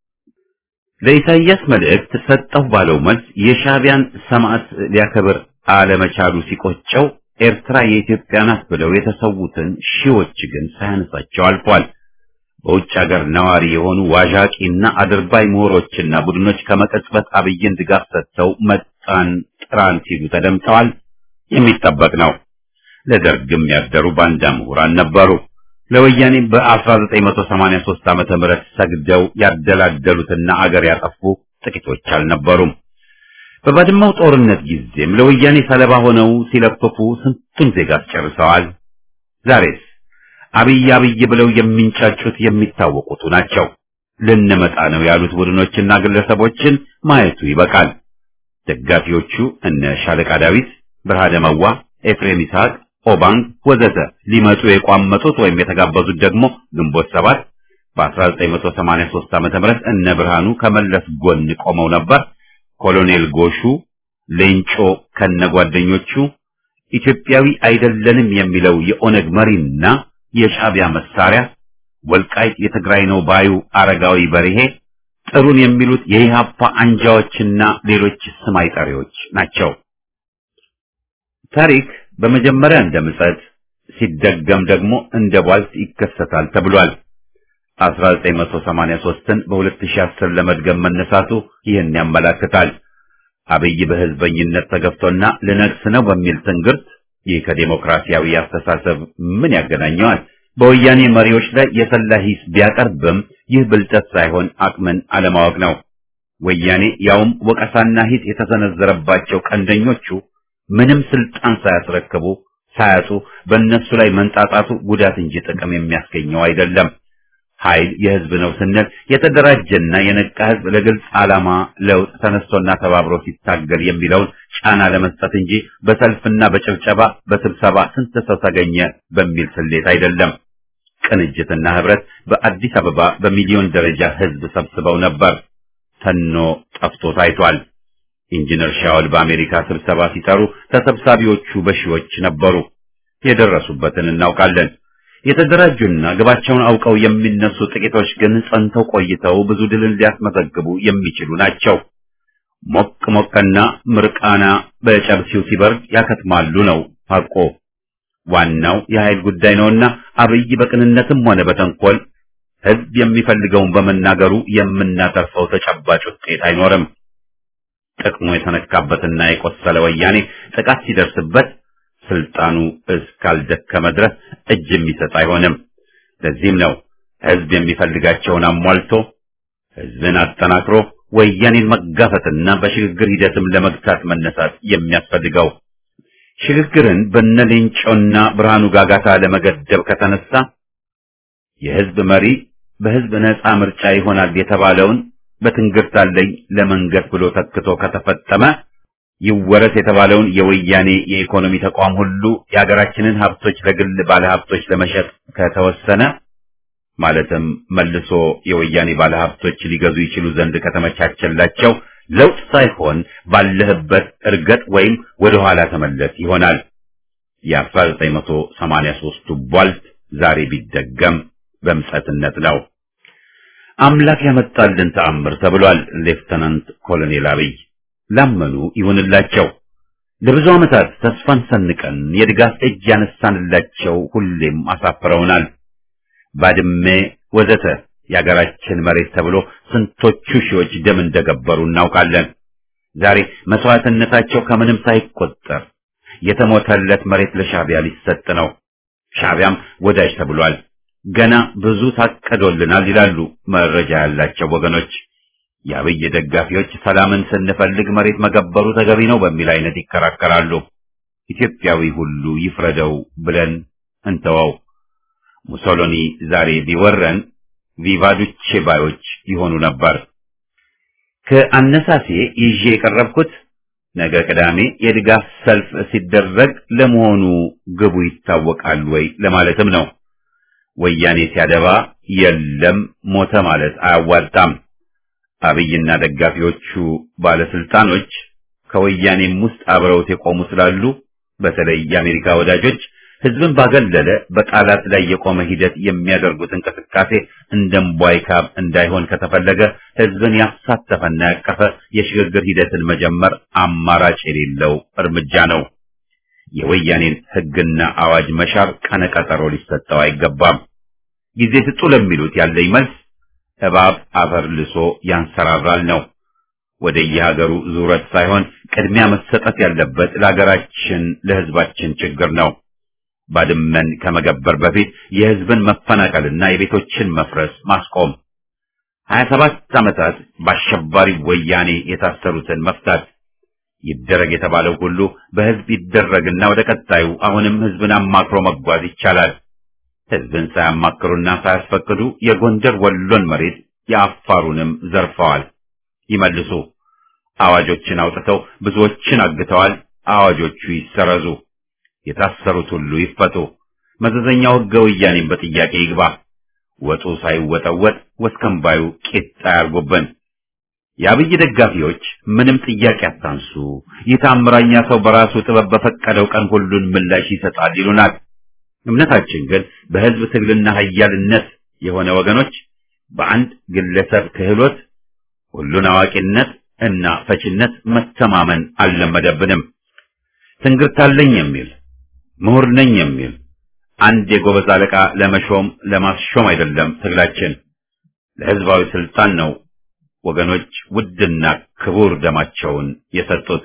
ለኢሳይያስ መልእክት ሰጠሁ ባለው መልስ የሻዕቢያን ሰማዕት ሊያከብር አለመቻሉ ሲቆጨው ኤርትራ የኢትዮጵያ ናት ብለው የተሰዉትን ሺዎች ግን ሳያነሳቸው አልፏል። በውጭ ሀገር ነዋሪ የሆኑ ዋዣቂና አድርባይ ምሁሮችና ቡድኖች ከመቀጽበት አብይን ድጋፍ ሰጥተው መጣን ጥራን ሲሉ ተደምጠዋል። የሚጠበቅ ነው። ለደርግም ያደሩ ባንዳ ምሁራን ነበሩ። ለወያኔ በ1983 ዓመተ ምህረት ሰግደው ያደላደሉትና አገር ያጠፉ ጥቂቶች አልነበሩም። በባድመው ጦርነት ጊዜም ለወያኔ ሰለባ ሆነው ሲለፍፉ ስንቱን ዜጋ አስጨርሰዋል። ዛሬስ አብይ አብይ ብለው የሚንጫጩት የሚታወቁቱ ናቸው። ልንመጣ ነው ያሉት ቡድኖችና ግለሰቦችን ማየቱ ይበቃል። ደጋፊዎቹ እነ ሻለቃ ዳዊት፣ ብርሃነ መዋ፣ ኤፍሬም ይስሐቅ ኦባንግ ወዘተ ሊመጡ የቋመጡት ወይም የተጋበዙት ደግሞ ግንቦት ሰባት በ1983 ዓመተ ምህረት እነ ብርሃኑ ከመለስ ጎን ቆመው ነበር። ኮሎኔል ጎሹ ሌንጮ ከነጓደኞቹ ኢትዮጵያዊ አይደለንም የሚለው የኦነግ መሪና የሻዕቢያ መሳሪያ ወልቃይት የትግራይ ነው ባዩ አረጋዊ በርሄ ጥሩን የሚሉት የኢህአፓ አንጃዎችና ሌሎች ስም አይጠሪዎች ናቸው። ታሪክ በመጀመሪያ እንደ ምጸት ሲደገም ደግሞ እንደ ቧልት ይከሰታል ተብሏል። 1983ን በ2010 ለመድገም መነሳቱ ይህን ያመላክታል። አብይ በህዝበኝነት ተገፍቶና ልነግስ ነው በሚል ትንግርት ይህ ከዴሞክራሲያዊ አስተሳሰብ ምን ያገናኘዋል? በወያኔ መሪዎች ላይ የሰላ ሂስ ቢያቀርብም ይህ ብልጠት ሳይሆን አቅምን አለማወቅ ነው። ወያኔ ያውም ወቀሳና ሂስ የተሰነዘረባቸው ቀንደኞቹ ምንም ስልጣን ሳያስረክቡ ሳያጡ በእነሱ ላይ መንጣጣቱ ጉዳት እንጂ ጥቅም የሚያስገኘው አይደለም። ኃይል የህዝብ ነው ስንል የተደራጀና የነቃ ህዝብ ለግልጽ ዓላማ ለውጥ ተነስቶና ተባብሮ ሲታገል የሚለውን ጫና ለመስጠት እንጂ በሰልፍና በጭብጨባ በስብሰባ ስንት ሰው ተገኘ በሚል ስሌት አይደለም። ቅንጅትና ህብረት በአዲስ አበባ በሚሊዮን ደረጃ ህዝብ ሰብስበው ነበር። ተኖ ጠፍቶ ታይቷል። ኢንጂነር ሻውል በአሜሪካ ስብሰባ ሲጠሩ ተሰብሳቢዎቹ በሺዎች ነበሩ። የደረሱበትን እናውቃለን። የተደራጁና ግባቸውን አውቀው የሚነሱ ጥቂቶች ግን ጸንተው ቆይተው ብዙ ድልን ሊያስመዘግቡ የሚችሉ ናቸው። ሞቅ ሞቅና ምርቃና በጨብሲው ሲበርድ ያከትማሉ ነው ሐቆ። ዋናው የኃይል ጉዳይ ነውና አብይ በቅንነትም ሆነ በተንኮል ህዝብ የሚፈልገውን በመናገሩ የምናተርፈው ተጨባጭ ውጤት አይኖርም። ጥቅሙ የተነካበትና የቆሰለ ወያኔ ጥቃት ሲደርስበት ስልጣኑ እስካልደከመ ድረስ እጅ የሚሰጥ አይሆንም። ለዚህም ነው ህዝብ የሚፈልጋቸውን አሟልቶ ህዝብን አጠናክሮ ወያኔን መጋፈትና በሽግግር ሂደትም ለመግታት መነሳት የሚያስፈልገው። ሽግግርን በነሌንጮና ብርሃኑ ጋጋታ ለመገደብ ከተነሳ የህዝብ መሪ በህዝብ ነፃ ምርጫ ይሆናል የተባለውን በትንግርት አለኝ ለመንገስ ብሎ ተክቶ ከተፈጸመ ይወረስ የተባለውን የወያኔ የኢኮኖሚ ተቋም ሁሉ የሀገራችንን ሀብቶች ለግል ባለሀብቶች ለመሸጥ ከተወሰነ ማለትም መልሶ የወያኔ ባለሀብቶች ሊገዙ ይችሉ ዘንድ ከተመቻቸላቸው ለውጥ ሳይሆን ባለህበት እርገጥ ወይም ወደ ኋላ ተመለስ ይሆናል። የ1983ቱ ቧልት ዛሬ ቢደገም በምጸትነት ነው። አምላክ ያመጣልን ተአምር ተብሏል። ሌፍተናንት ኮሎኔል አብይ ላመኑ ይሁንላቸው። ለብዙ ዓመታት ተስፋን ሰንቀን የድጋፍ እጅ ያነሳንላቸው ሁሌም አሳፍረውናል። ባድሜ ወዘተ የአገራችን መሬት ተብሎ ስንቶቹ ሺዎች ደም እንደገበሩ እናውቃለን። ዛሬ መስዋዕትነታቸው ከምንም ሳይቆጠር የተሞተለት መሬት ለሻዕቢያ ሊሰጥ ነው። ሻዕቢያም ወዳጅ ተብሏል። ገና ብዙ ታቀዶልናል ይላሉ መረጃ ያላቸው ወገኖች። የአብይ ደጋፊዎች ሰላምን ስንፈልግ መሬት መገበሩ ተገቢ ነው በሚል አይነት ይከራከራሉ። ኢትዮጵያዊ ሁሉ ይፍረደው ብለን እንተወው። ሙሶሎኒ ዛሬ ቢወረን ቪቫዱቼ ባዮች ይሆኑ ነበር። ከአነሳሴ ይዤ የቀረብኩት ነገ ቅዳሜ የድጋፍ ሰልፍ ሲደረግ ለመሆኑ ግቡ ይታወቃል ወይ ለማለትም ነው። ወያኔ ሲያደባ የለም ሞተ ማለት አያዋጣም። አብይና ደጋፊዎቹ ባለስልጣኖች ከወያኔም ውስጥ አብረውት የቆሙ ስላሉ በተለይ የአሜሪካ ወዳጆች ህዝብን ባገለለ በቃላት ላይ የቆመ ሂደት የሚያደርጉት እንቅስቃሴ እንደምቧይ ካብ እንዳይሆን ከተፈለገ ህዝብን ያሳተፈና ያቀፈ የሽግግር ሂደትን መጀመር አማራጭ የሌለው እርምጃ ነው። የወያኔን ህግና አዋጅ መሻር ቀነቀጠሮ ሊሰጠው አይገባም። ጊዜ ስጡ ለሚሉት ያለኝ መልስ እባብ አፈር ልሶ ያንሰራራል ነው። ወደ የሀገሩ ዙረት ሳይሆን ቅድሚያ መሰጠት ያለበት ለሀገራችን ለህዝባችን ችግር ነው። ባድመን ከመገበር በፊት የህዝብን መፈናቀልና የቤቶችን መፍረስ ማስቆም፣ ሀያ ሰባት ዓመታት በአሸባሪ ወያኔ የታሰሩትን መፍታት ይደረግ የተባለው ሁሉ በህዝብ ይደረግና ወደ ቀጣዩ አሁንም ህዝብን አማክሮ መጓዝ ይቻላል። ህዝብን ሳያማክሩና ሳያስፈቅዱ የጎንደር ወሎን መሬት የአፋሩንም ዘርፈዋል። ይመልሱ። አዋጆችን አውጥተው ብዙዎችን አግተዋል። አዋጆቹ ይሰረዙ። የታሰሩት ሁሉ ይፈቱ። መዘዘኛው ህገ ወያኔም በጥያቄ ይግባ። ወጡ ሳይወጠወጥ ወስከንባዩ ቂጣ ያርጎበን። የአብይ ደጋፊዎች ምንም ጥያቄ አታንሱ፣ ይህ ታምራኛ ሰው በራሱ ጥበብ በፈቀደው ቀን ሁሉን ምላሽ ይሰጣል ይሉናል። እምነታችን ግን በህዝብ ትግልና ኃያልነት የሆነ ወገኖች በአንድ ግለሰብ ክህሎት ሁሉን አዋቂነት እና ፈችነት መተማመን አልለመደብንም። ትንግርታለኝ የሚል ምሁር ነኝ የሚል አንድ የጎበዝ አለቃ ለመሾም ለማስሾም አይደለም ትግላችን፣ ለህዝባዊ ስልጣን ነው ወገኖች ውድና ክቡር ደማቸውን የሰጡት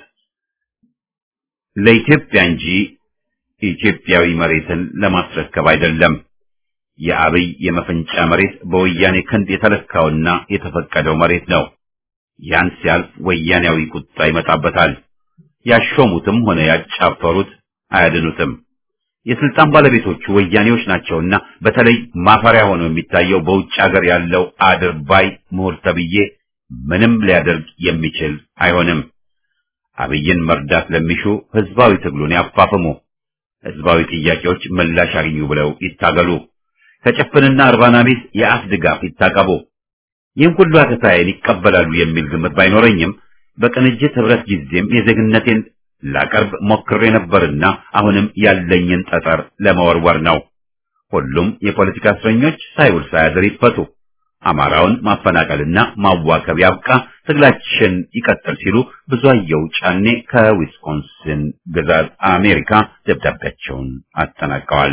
ለኢትዮጵያ እንጂ ኢትዮጵያዊ መሬትን ለማስረከብ አይደለም። የአብይ የመፈንጫ መሬት በወያኔ ክንድ የተለካውና የተፈቀደው መሬት ነው። ያን ሲያልፍ ወያኔያዊ ቁጣ ይመጣበታል። ያሾሙትም ሆነ ያጫፈሩት አያድኑትም። የስልጣን ባለቤቶቹ ወያኔዎች ናቸውና በተለይ ማፈሪያ ሆኖ የሚታየው በውጭ ሀገር ያለው አድርባይ ምሁር ተብዬ ምንም ሊያደርግ የሚችል አይሆንም። አብይን መርዳት ለሚሹ ህዝባዊ ትግሉን ያፋፍሙ። ህዝባዊ ጥያቄዎች ምላሽ አግኙ ብለው ይታገሉ። ከጭፍንና እርባና ቢስ የአፍ ድጋፍ ይታቀቡ። ይህን ሁሉ አተታዬን ይቀበላሉ የሚል ግምት ባይኖረኝም በቅንጅት ህብረት ጊዜም የዜግነቴን ላቀርብ ሞክሬ ነበርና አሁንም ያለኝን ጠጠር ለመወርወር ነው። ሁሉም የፖለቲካ እስረኞች ሳይውል ሳያድር ይፈቱ። አማራውን ማፈናቀልና ማዋከብ ያብቃ፣ ትግላችን ይቀጥል ሲሉ ብዙአየሁ ጫኔ ከዊስኮንሲን ግዛት አሜሪካ ደብዳቤያቸውን አጠናቀዋል።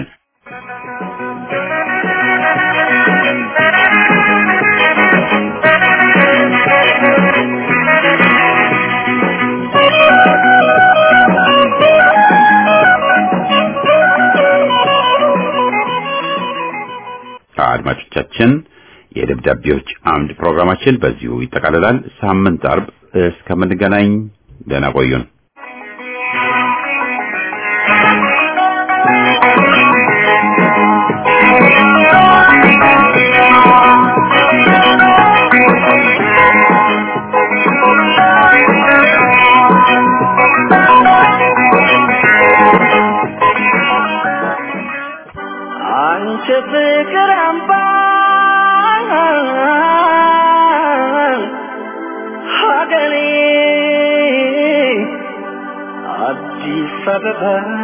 አድማጮቻችን የደብዳቤዎች አምድ ፕሮግራማችን በዚሁ ይጠቃልላል። ሳምንት አርብ እስከምንገናኝ ደህና ቆዩን። አንቺ ፍቅር አምባ ሀገሬ አዲስ አበባ